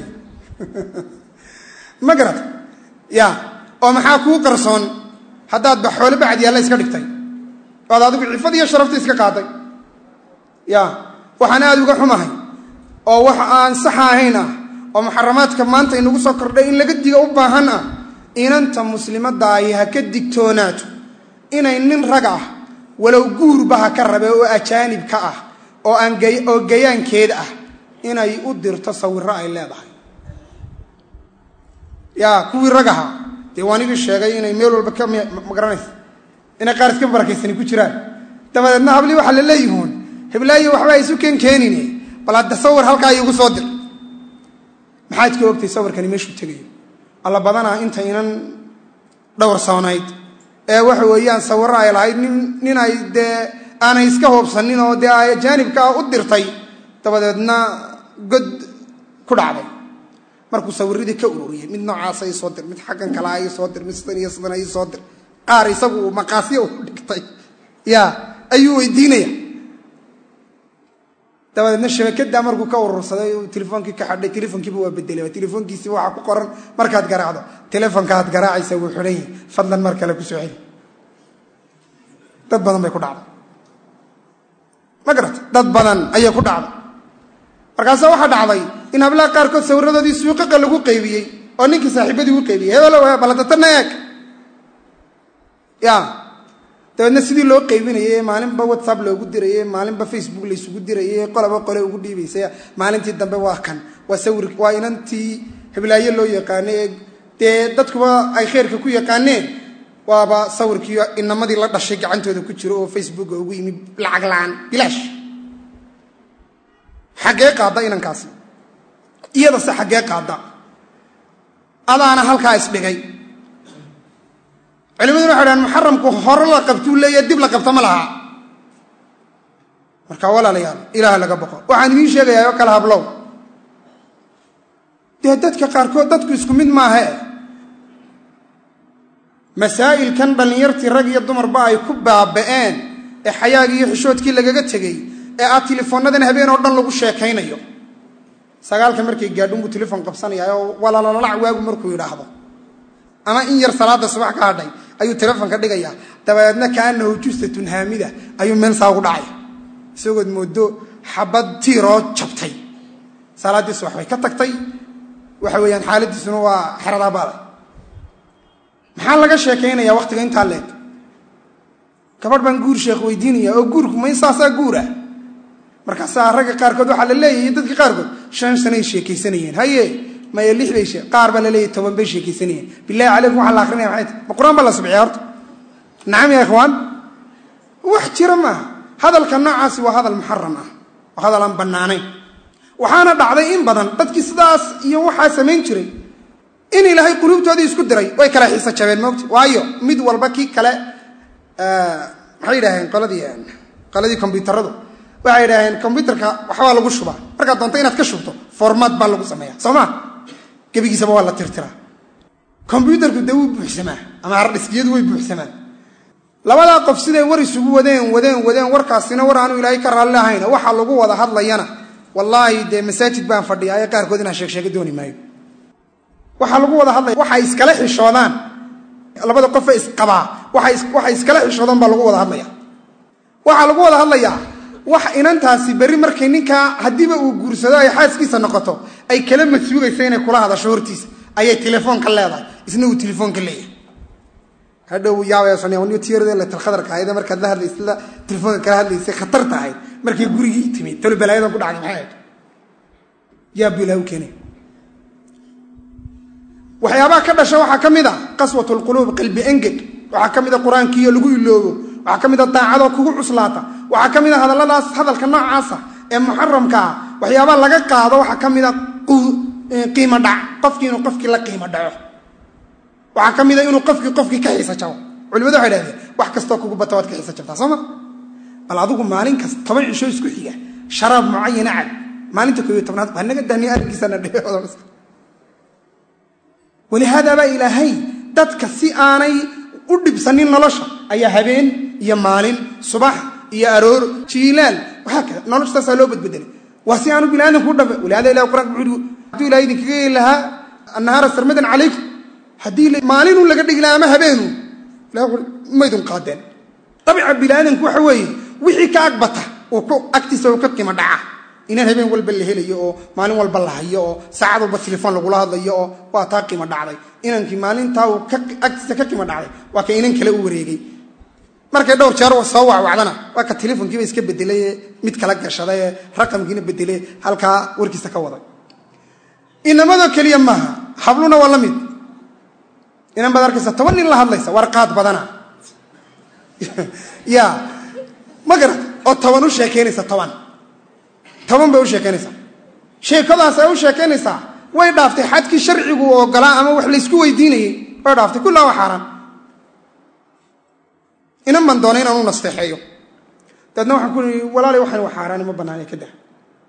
ma garata ya oo maxaa kuu qarsoon haddaad ba xoole bacad yaalla iska dhigtay oad adigu cifad iyo sharafta iska qaaday ya waxaan aada uga xumahay oo wax aan saxa ahayn ah oo muxaramaadka maanta inagu soo kordhay in laga diga u baahan ah inanta muslimadaahi ha ka digtoonaato inay nin rag ah walow guurba ha ka rabe oo ajaanib ka ah oo aan oo gayaankeed ah inay u dirto sawiro ay leedahay yaa kuwii rag ahaa dee waanigii sheegay inay meel walba ka magaranaysa inay qaar iska barakaysani ku jiraan dabadeedna hablii waxaa la leeyihuun heblaayo waxba isu ken keenine bal hadda sawir halkaa iigu soo dir maxaad ka ogtay sawirkani meeshuu tegayo alla badanaa intaynan dhowrsoonayd ee waxa weeyaan sawiro ay lahayd nin nin ay dee aanay iska hoobsanin oo dee ay jaanibkaa u dirtay dabadeedna god ku dhacday markuu sawiradii ka ururiyey mid noocaasa ii soo dir mid xaggan kalea ii soo dir mid sidan iyo sidan ii soo dir qaar isagu uu maqaasya u dhigtay ya ayuu weydiinaya dabadeedna shabakada markuu ka urursaday telefoonkii ka xadhay telefonkiiba waa bedelay telefoonkiisiiba waxaa ku qoran markaad garaacdo telefonkaad garaacaysa wuu xidhan yahay fadlan mar kale kusoo celi dad badan bay ku dhacday ma garata dad badan ayay ku dhacday markaasa waxaa dhacday in hablaha qaarkood sawiradoodii suuqaqa lagu qaybiyey oo ninkii saaxiibadii u qaybiyey hebelo baladatan eeg ya dabeedna sidii loo qaybinayay maalinba whatsapp loogu dirayey maalinba facebook laysugu dirayey qolaba qole ugu dhiibaysay maalintii dambe waa kan waa sawir waa inantii heblaayo loo yaqaano ee dee dadkuba ay khayrka ku yaqaaneen waaba sawirkii inamadii la dhashay gacantooda ku jiro oo facebooka ugu yimi lacag la-aan bilaash xaggee qaadda inankaasi iyadase xaggee qaadda adaana halkaa isdhigay culimaduna waxay dhahan muxaramku hore la qabtuu leeya dib la qabta ma laha marka walaalayaal ilaah laga boqo waxaan idiin sheegayaa oo kale hablow dee dadka qaarkood dadku isku mid maahe masaa'ilkan dhallinyartii rag iyo dumarba ay ku baaba'een ee xayaagii iyo xishoodkii lagaga tegey ee aad tilefoonadan habeen oo dhan lagu sheekaynayo sagaalka markay gaadhunbuu telefon qabsanaya oo walaalalac waagu markuu yidhaahdo ama in yar salaada subax ka hadhay ayuu telefonka dhigayaa dabadeedna kaanahu jusatun haamida ayuu meel saa ugu dhacay isagood moodo xabad tiiroo jabtay salaaddii subax bay ka tagtay waxa weeyaan xaaladiisuna waa xeradaa baale maxaa laga sheekaynaya wakhtiga intaa leeg gabadh baan guur sheekh weydiinaya oo guurku may saasaa guura markaasaa ragga qaarkood waxaa la leeyahay dadka qaarkood shan sanay sheekaysanayeen haye maya lix bay qaar baa la leeyahy toban bay sheekaysanayeen bilahi calaykum waxaa la akrinaya maxay tahy ma qur-aan baa la subciya horta nacam ya ikhwaan wax jira maaha hadalka noocaasi waa hadal muxaram ah waa hadal aan bannaanayn waxaana dhacday in badan dadkii sidaas iyo waxaa samayn jiray in ilaahay quluubtoodii isku diray way kala xiisa jabeen moogta waayo mid walba kii kale maxay yidhaaheen qoladii qoladii kombyuutaradu waxay yidhaaheen kombyuutarka waxbaa lagu shubaa markaad doonto inaad ka shubto formaat baa lagu sameeya soo ma gebigiisaba waa la tirtiraa kombyuutarku dee wuu buuxsamaa ama hardhiskiyadu way buuxsamaan labadaa qof siday war isugu wadeen wadeen wadeen warkaasina war aanu ilaahay ka raalli ahayna waxa lagu wada hadlayana wallaahi dee masaajid baan fadhiya ee qaarkood inaan sheegsheega dooni maayo waxaa lagu wada hadlaya waxay iskala xishoodaan labada qofe isqabaa waxay iskala xishoodaan baa lagu wada hadlaya waxaa lagu wada hadlayaa wax inantaasi berri markay ninkaa haddiiba uu guursado ay xaaskiisa noqoto ay kala masuugaysa inay kula hadasho hortiisa ayay telefoonka leedahay isna uu telefoonka leeyahay hadhow yaabayatalkhadarka ahayd markaad la hadlaysa telefoonka kala hadlaysay khatar tahay markay gurigii timid talo balaayadan ku dhacday maxay ahayd yaa bu ilaah u keenay waxyaabaha ka dhasha waxaa ka mid a qaswat lquluub qalbi engeg waxaa ka mid a qur-aankiiyo lagu iloobo waxaa ka mid a daacadoo kugu cuslaata waxaa ka mid a hadalladaas hadalka noocaasa ee muxaramka ah waxyaabaha laga qaado waxaa ka mid a qiimo dhac qofkii inuu qofkii la qiimo dhaco waxaa ka mid a inuu qofkii qofkii ka xiisa jabo culimadu waxay dhahdeen wax kastoo kugu bata waad ka xiisa jabtaa soo ma bal adigu maalin kasta toban cisho isku xiga sharaab mucayana cab maalinta koobiyo tobnaad waa naga daniya arrinkiisana dhe walihaadaabaa ilaahay dadka si aanay u dhibsanin nolosha ayaa habeen iyo maalin subax iyo aroor jiilaal waxaa kada nolosha taasaa loo badbedelay waa si aanu biniaadamku u dhabe walihaada ilah quraan wuxuu hadduu ilahay idinkaga yeeli lahaa annahaara sarmadan calaykum haddii maalinuu laga dhigi lahaa ama habeenu ilahay maydun qaadeen dabica biniaadamku waxa weeye wixii ka agbata uu ku agtiisa uu ka qimo dhaca inaan habeen walba la helayo oo maalin walba la hayo oo saacad walba telefoon lagula hadlayo oo waa taa qimo dhacday inankii maalintaa uu agtiisa ka qimo dhacday waa ka inan kale u wareegay markay dhowr jeer soo wacwacdana waa ka telefonkiiba iska bedelaye mid kala gashadaye raqamkiina bedele halkaa warkiisa ka waday inamadoo keliya maaha habluna waa la mid inan baad arkaysa toban nin la hadlaysa warqaad badana ya ma garat oo toban u sheekaynaysa toban toban bay u sheekaynaysaa sheekadaas ay u sheekaynaysaa way dhaaftay xadkii sharcigu ogolaa ama wax laysku weydiinayay way dhaaftay kullaa waa xaaraan inan baan doonay inaan u nasteexeeyo dabeedna waxaan ku ii walaalay waxaan wa xaaraani ma bannaanay ka dah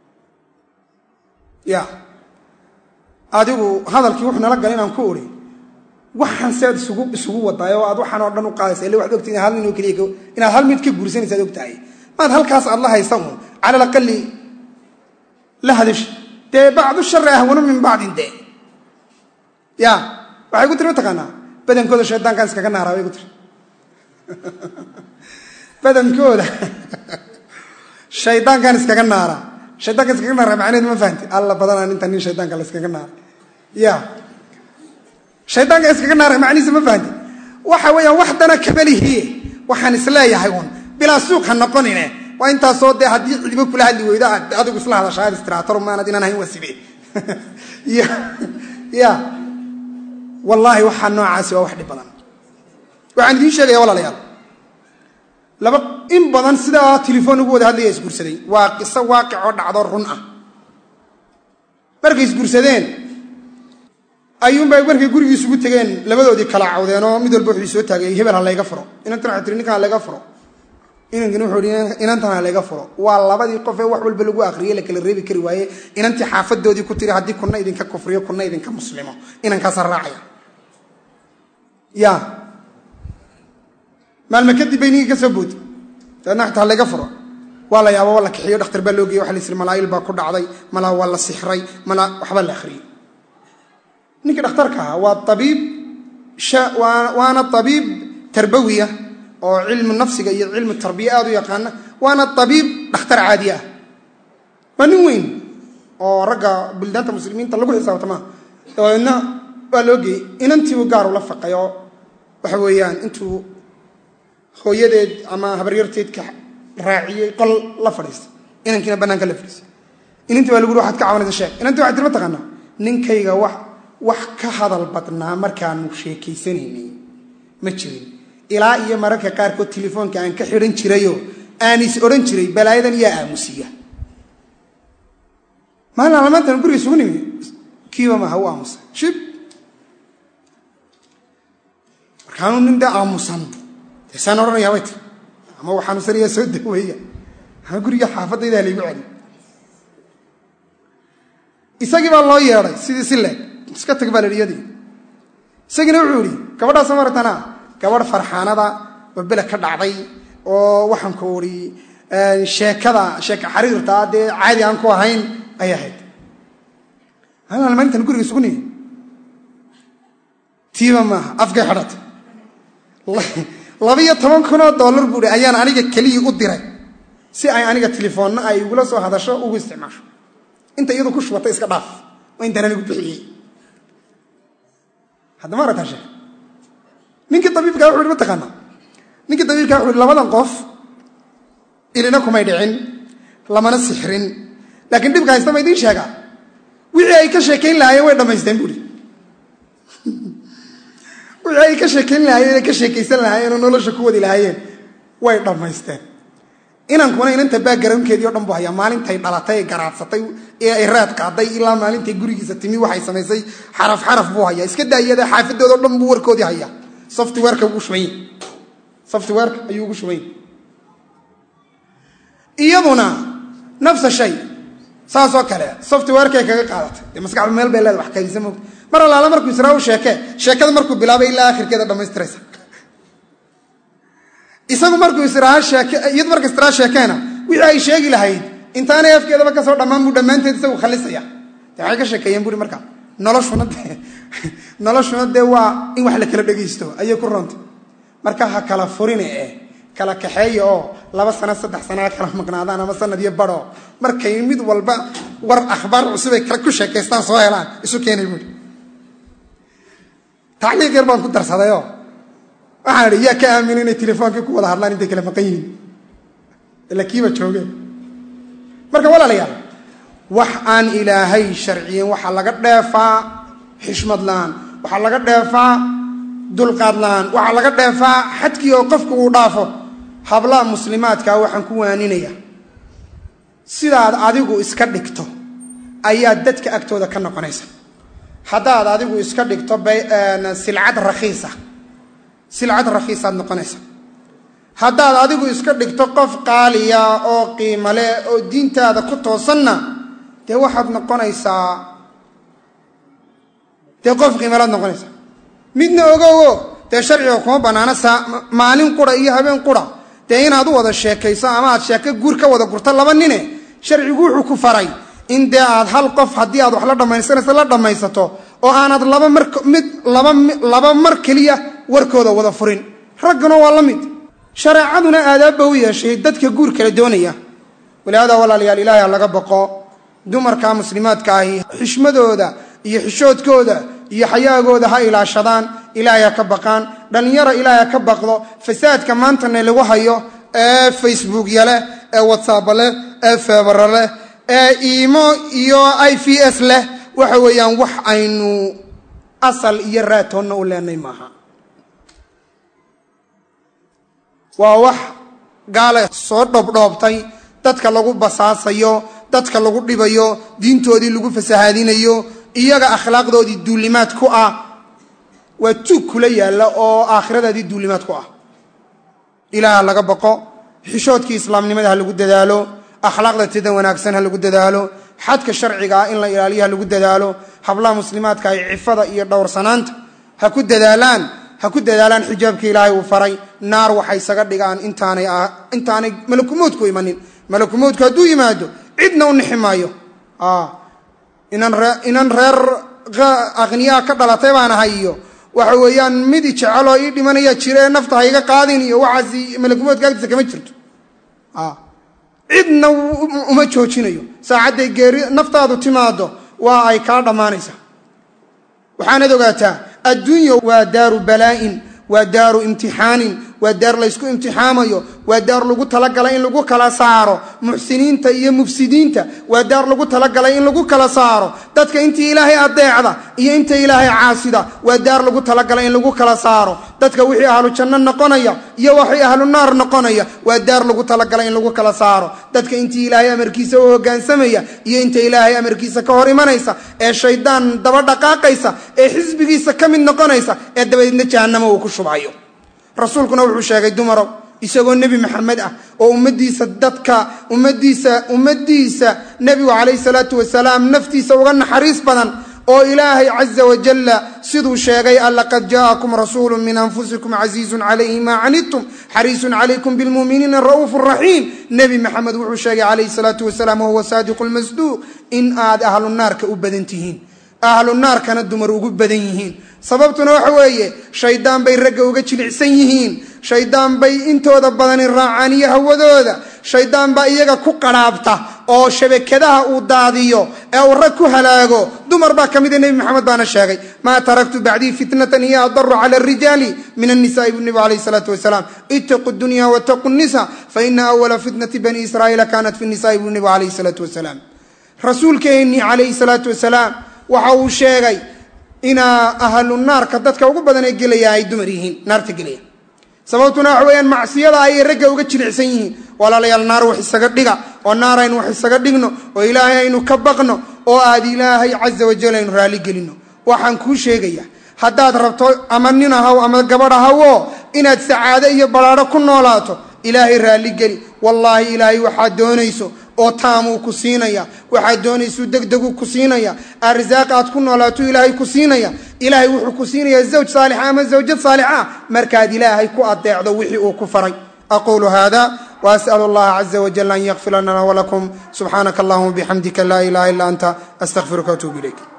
ya adigu hadalkii wuxuu nala galay inaan ku uri waxaan sead isugu isugu wadaay oo aad waxaan oo dhan u qaadaysa ille waxad ogtahay hal nin oo keliya inaad hal mid ka guursanaysa ad og tahay maad halkaas aad la haysa uun cala alaqali la hadash dee bacdu shari ahwanu min bacdin de ya waxay ku tiri mataqaanaa badankooda shaydaankaan iskaga naaraa bay ku tiri badankooda shaydaankaan iskaga naaraa shaydaanka iskaga naara macnaheed ma fahamti alla badanaa ninta nin shaydaanka la iskaga naaray ya shaydaanka iskaga naaray macnihiisa ma fahamti waxa weeyaan wax dana kamalihiye waxaan isleeyahay uun bilaa suuq ha noqonine waa intaasoo dee haddii cidibo kula hadli weydo aad adigu isla hadasha aad istiraataro maanad inaan ahayn waa sidee ya ya wallaahi waxaa noocaasi waa wax dhib badan waxaan idiin sheegaya walaalayaal laba in badan sidaa telefoon ugu wada hadlaya isguursaday waa qiso waaqicoo dhacdo run ah markay isguursadeen ayuunbay markay gurigii isugu tegeen labadoodii kala cawdeen oo mid walba wuxuu soo taagay hebel ha layga furo inantan waxay tiri ninkan ha layga furo inankina wuxuu hi inantan ha layga furo waa labadii qof ee wax walba lagu akhriyey la kala reebi kari waaye inantii xaafadoodii ku tiri haddii kuna idinka kufriyo kuna idinka muslimo inankaasa raacaya ya maalme kadib bay ninkii ka soo boodi dabeedna xataa layga furo waa la yaaba waa la kixiyo dhakhtar baa loo geeye waxa la yisiri malaa'il baa ku dhacday malaa waa la sixray malaa waxbaa la akhriyey ninkii dhakhtarka ahaa waa abiib waana abiib tarbawiya oo cilmu nafsiga iyo cilmu tarbiya aad u yaqaana waana abiib dhakhtar caadi ah waa nin weyn oo ragga buldaanta muslimiinta lagu xisaabtama dabeedna waa loo geeyey inantiibu gaaru la faqay oo waxa weeyaan intuu hooyadeed ama habaryarteedka raaciyey qol la fadhiistay inankiina bannaanka la fadhiistay inantii baa lagu uri waxaad ka cabanaysa sheeg inantii waxay tiri ma taqaanaa ninkayga wax wax ka hadal badnaa markaanu sheekaysanaynay ma jirin ilaa iyo mararka qaarkood telefoonka aan ka xidhan jirayoo aan is odhan jiray balaayadan yaa aamusiya maalin alamaantan guriga isugu nimi kiiba maaha u aamusa shib markaanuu nin dee aamusan dee saan odhanayaa bay tiri ama uu xanuunsanayaa soo daweeya ama guriga xaafadaydaa laygu celi isagii baa loo yeedhay sidii si leeg iska tag baa la yidhi yadii isagiina wuxuu yidhi gabadhaas maratana gabadh farxaanada oo bele ka dhacday oo waxaan ku uri sheekada sheeka xariirtaa dee caadi aan ku ahayn ayay ahayd maalintan guriga isugu nihi tiiba maaha afkay xidhatay labiyo toban kunoo dollar buu hi ayaan aniga keliyii u diray si ay aniga telefoonna ay igula soo hadasho ugu isticmaasho inta iyadu ku shubatay iska dhaaf waa intaan anigu bixiyey haddama aragtaa sheek ninkii dabiibkaa wuxu hi mataqaanaa ninkii dabiibkaa wuxu hi labadan qof ilina kumay dhicin lamana sixrin laakiin dhibka haysta ma idiin sheegaa wixii ay ka sheekayn lahaayeen way dhammaysteen buuhi wixii ay ka sheekayn lahaayeen ay ka sheekaysan lahaayeen oo nolosha ku wadi lahaayeen way dhammaysteen inankuna inanta baagarownkeedii o dhan buu hayaa maalintay dhalatay ee garaadsatay ee ay raad qaaday ilaa maalintay gurigiisa timi waxay samaysay xaraf xaraf buu hayaa iska daayada xaafadooda o dhan buu warkoodii hayaa softwareka ugu shubany softwareka ayuu ugu shubany iyaduna nafsa shay saasoo kale softwarekay kaga qaadatay dee maskaxdu meel bay leeda wax kaydisa moogta mar allaala markuu israa u sheekee sheekada markuu bilaabay ilaa akhirkeeda dhammaystiraysa isagu markuu israa sheeke iyadu marka israa sheekeena wixii ay sheegi lahayd intaanay afkeedaba kasoo dhammaan buu dhammaanteed isagu khalisaya de waxay ka sheekeeyeen buuri marka noloshuna dee noloshuna dee waa in wax la kala dhegaysto ayay ku roontay marka ha kala furine eh kala kaxeeya oo laba sano saddex sanaa kala maqnaadaan ama sanad iyo badho markay mid walba war akhbaar cusubay ku sheekaystaan soo helaan isu keenay buuri tacliiq yar baan ku darsadayoo waxaan idhi yaa ka aamina inay telefoonkii ku wada hadlaan intay kala maqan yihiin ila kiiba joogeen marka walaalayaal wax aan ilaahay sharciyen waxaa laga dheefaa xishmad la-aan waxaa laga dheefaa dulqaad la-aan waxaa laga dheefaa xadkii oo qofku uu dhaafo hablaha muslimaadkaa waxaan ku waaninaya sidaad adigu iska dhigto ayaad dadka agtooda ka noqonaysa haddaad adigu iska dhigto silcad rakhiisa silcad rakhiisaad noqonaysa haddaad adigu iska dhigto qof qaaliya oo qiimo leh oo diintaada ku toosanna dee waxaad noqonaysaa dee qof qiimalaad noqonaysaa midna ogowo dee sharciga kuma bannaana saa maalin qura iyo habeen qura dee inaad u wada sheekayso ama aad sheeko guur ka wada gurto laba nine sharcigu wuxuu ku faray in dee aad hal qof haddii aad wax la dhammaysanayso la dhammaysato oo aanad laba mar mid laba laba mar keliya warkooda wada furin ragguna waa la mid shareecaduna aadaabba u yeeshay dadka guur kala doonaya walihaada walaalayaal ilaahay ha laga baqo dumarka muslimaadka ahi xishmadooda iyo xishoodkooda iyo xayaagooda ha ilaashadaan ilaahay ha ka baqaan dhallinyaro ilaahay ha ka baqdo fasaadka maantana lagu hayo ee facebookya leh ee whatsapp leh ee febera leh ee iimo iyo i v s leh waxa weeyaan wax aynu asal iyo raatoonna u leenay maaha waa wax gaala soo dhoobdhoobtay dadka lagu basaasayo dadka lagu dhibayo diintoodii lagu fasahaadinayo iyaga akhlaaqdoodii duulimaad ku ah waa tuug kula yaalla oo aakhiradaadii duulimaad ku ah ilaaha laga baqo xishoodkii islaamnimada ha lagu dadaalo akhlaaqda tida wanaagsan ha lagu dadaalo xadka sharciga ah in la ilaaliyo ha lagu dadaalo hablaha muslimaadka ay cifada iyo dhowrsanaanta ha ku dadaalaan ha ku dadaalaan xijaabka ilaahay uu faray naar waxay isaga dhigaan intaanay intaanay malakumoodku imanin malakumoodku hadduu yimaado cidna u nixi maayo inan reer aqniyaa ka dhalatay baan ahay iyo waxa weeyaan mid i jeceloo ii dhimanaya jira ee nafta ha iga qaadin iyo waxaas malakumoodka agtiisa kama jirto cidna uma joojinayo saacadday geeri naftaadu timaado waa ay kaa dhammaanaysaa waxaanad ogaataa adduunya waa daaru balaa'in waa daaru imtixaanin waa daar laysku imtixaamayo waa daar lagu talagalay in lagu kala saaro muxsiniinta iyo mufsidiinta waa daar lagu talagalay in lagu kala saaro dadka intii ilaahay adeecda iyo inta ilaahay caasida waa daar lagu talagalay in lagu kala saaro dadka wixii ahlu janno noqonaya iyo waxii ahlu naar noqonaya waa daar lagu talagalay in lagu kala saaro dadka intii ilaahay amarkiisa u hoggaansamaya iyo inta ilaahay amarkiisa ka hor imanaysa ee shaydaan daba dhaqaaqaysa ee xisbigiisa ka mid noqonaysa ee dabadeedna jahannamo uu ku shubhayo rasuulkuna wuxuu sheegay dumarow isagoo nebi maxamed ah oo ummadiisa dadka ummadiisa ummaddiisa nebigu calayhi salaatu wasalaam naftiisa uga naxariis badan oo ilaahay caza wajalla siduu sheegay a laqad jaa'akum rasuulu min anfusikum casiizun calayhi maa canidtum xariisun calaykum bilmuuminiina ra'uufu raxiim nebi maxamed wuxuu sheegay calayhi salaatu wasalaam wahuwa saadiqu lmasduuq in aad ahlu naarka u badan tihiin ahlu naarkana dumar ugu badan yihiin sababtuna waxa weeye shaydaan bay ragga uga jilicsan yihiin shaydaan bay intooda badani raacaan iyo hawadooda shaydaan baa iyaga ku qadhaabta oo shabakadaha uu daadiyo ee uu rag ku halaago dumar baa ka mida nebi maxamed baana sheegay maa taraktu bacdii fitnatan hiya adaru cala arijaali min annisaai bu nebi alayh salaatu wasalaam itaqu dunya wataqu nisa fa ina awala fitnati bani israa'iila kanat fi nisaai bu nebi alayhi salaatu wasalaam rasuulkeennii calayhi salaatu wasalaam waxa uu sheegay inaa ahlu naarka dadka ugu badan ee gelaya ay dumar yihiin naarta gelaya sababtuna waxa weeyaan macsiyada ayay ragga uga jilicsan yihiin walaalayaal naar wax isaga dhiga oo naar aynu wax isaga dhigno oo ilaahay aynu ka baqno oo aad ilaahay caza wajal aynu raalli gelino waxaan kuu sheegaya haddaad rabto ama nin ahaw ama gabadh ahawo inaad sacaado iyo balaadho ku noolaato ilaahay raalli geli wallaahi ilaahay waxaad doonayso oo taamuu ku siinaya waxaad doonaysuu degdeguu ku siinaya arsaaq aad ku noolaato ilaahay ku siinaya ilaahay wuxuu ku siinayaa zawj saalixa ama zawjad saalixa markaad ilaahay ku adeecdo wixii uu ku faray aquulu hada وأسأل الله عز وجل أن يغفر لنا ولكم سبحانك اللهم وبحمدك لا إله إلا أنت أستغفرك وأتوب إليك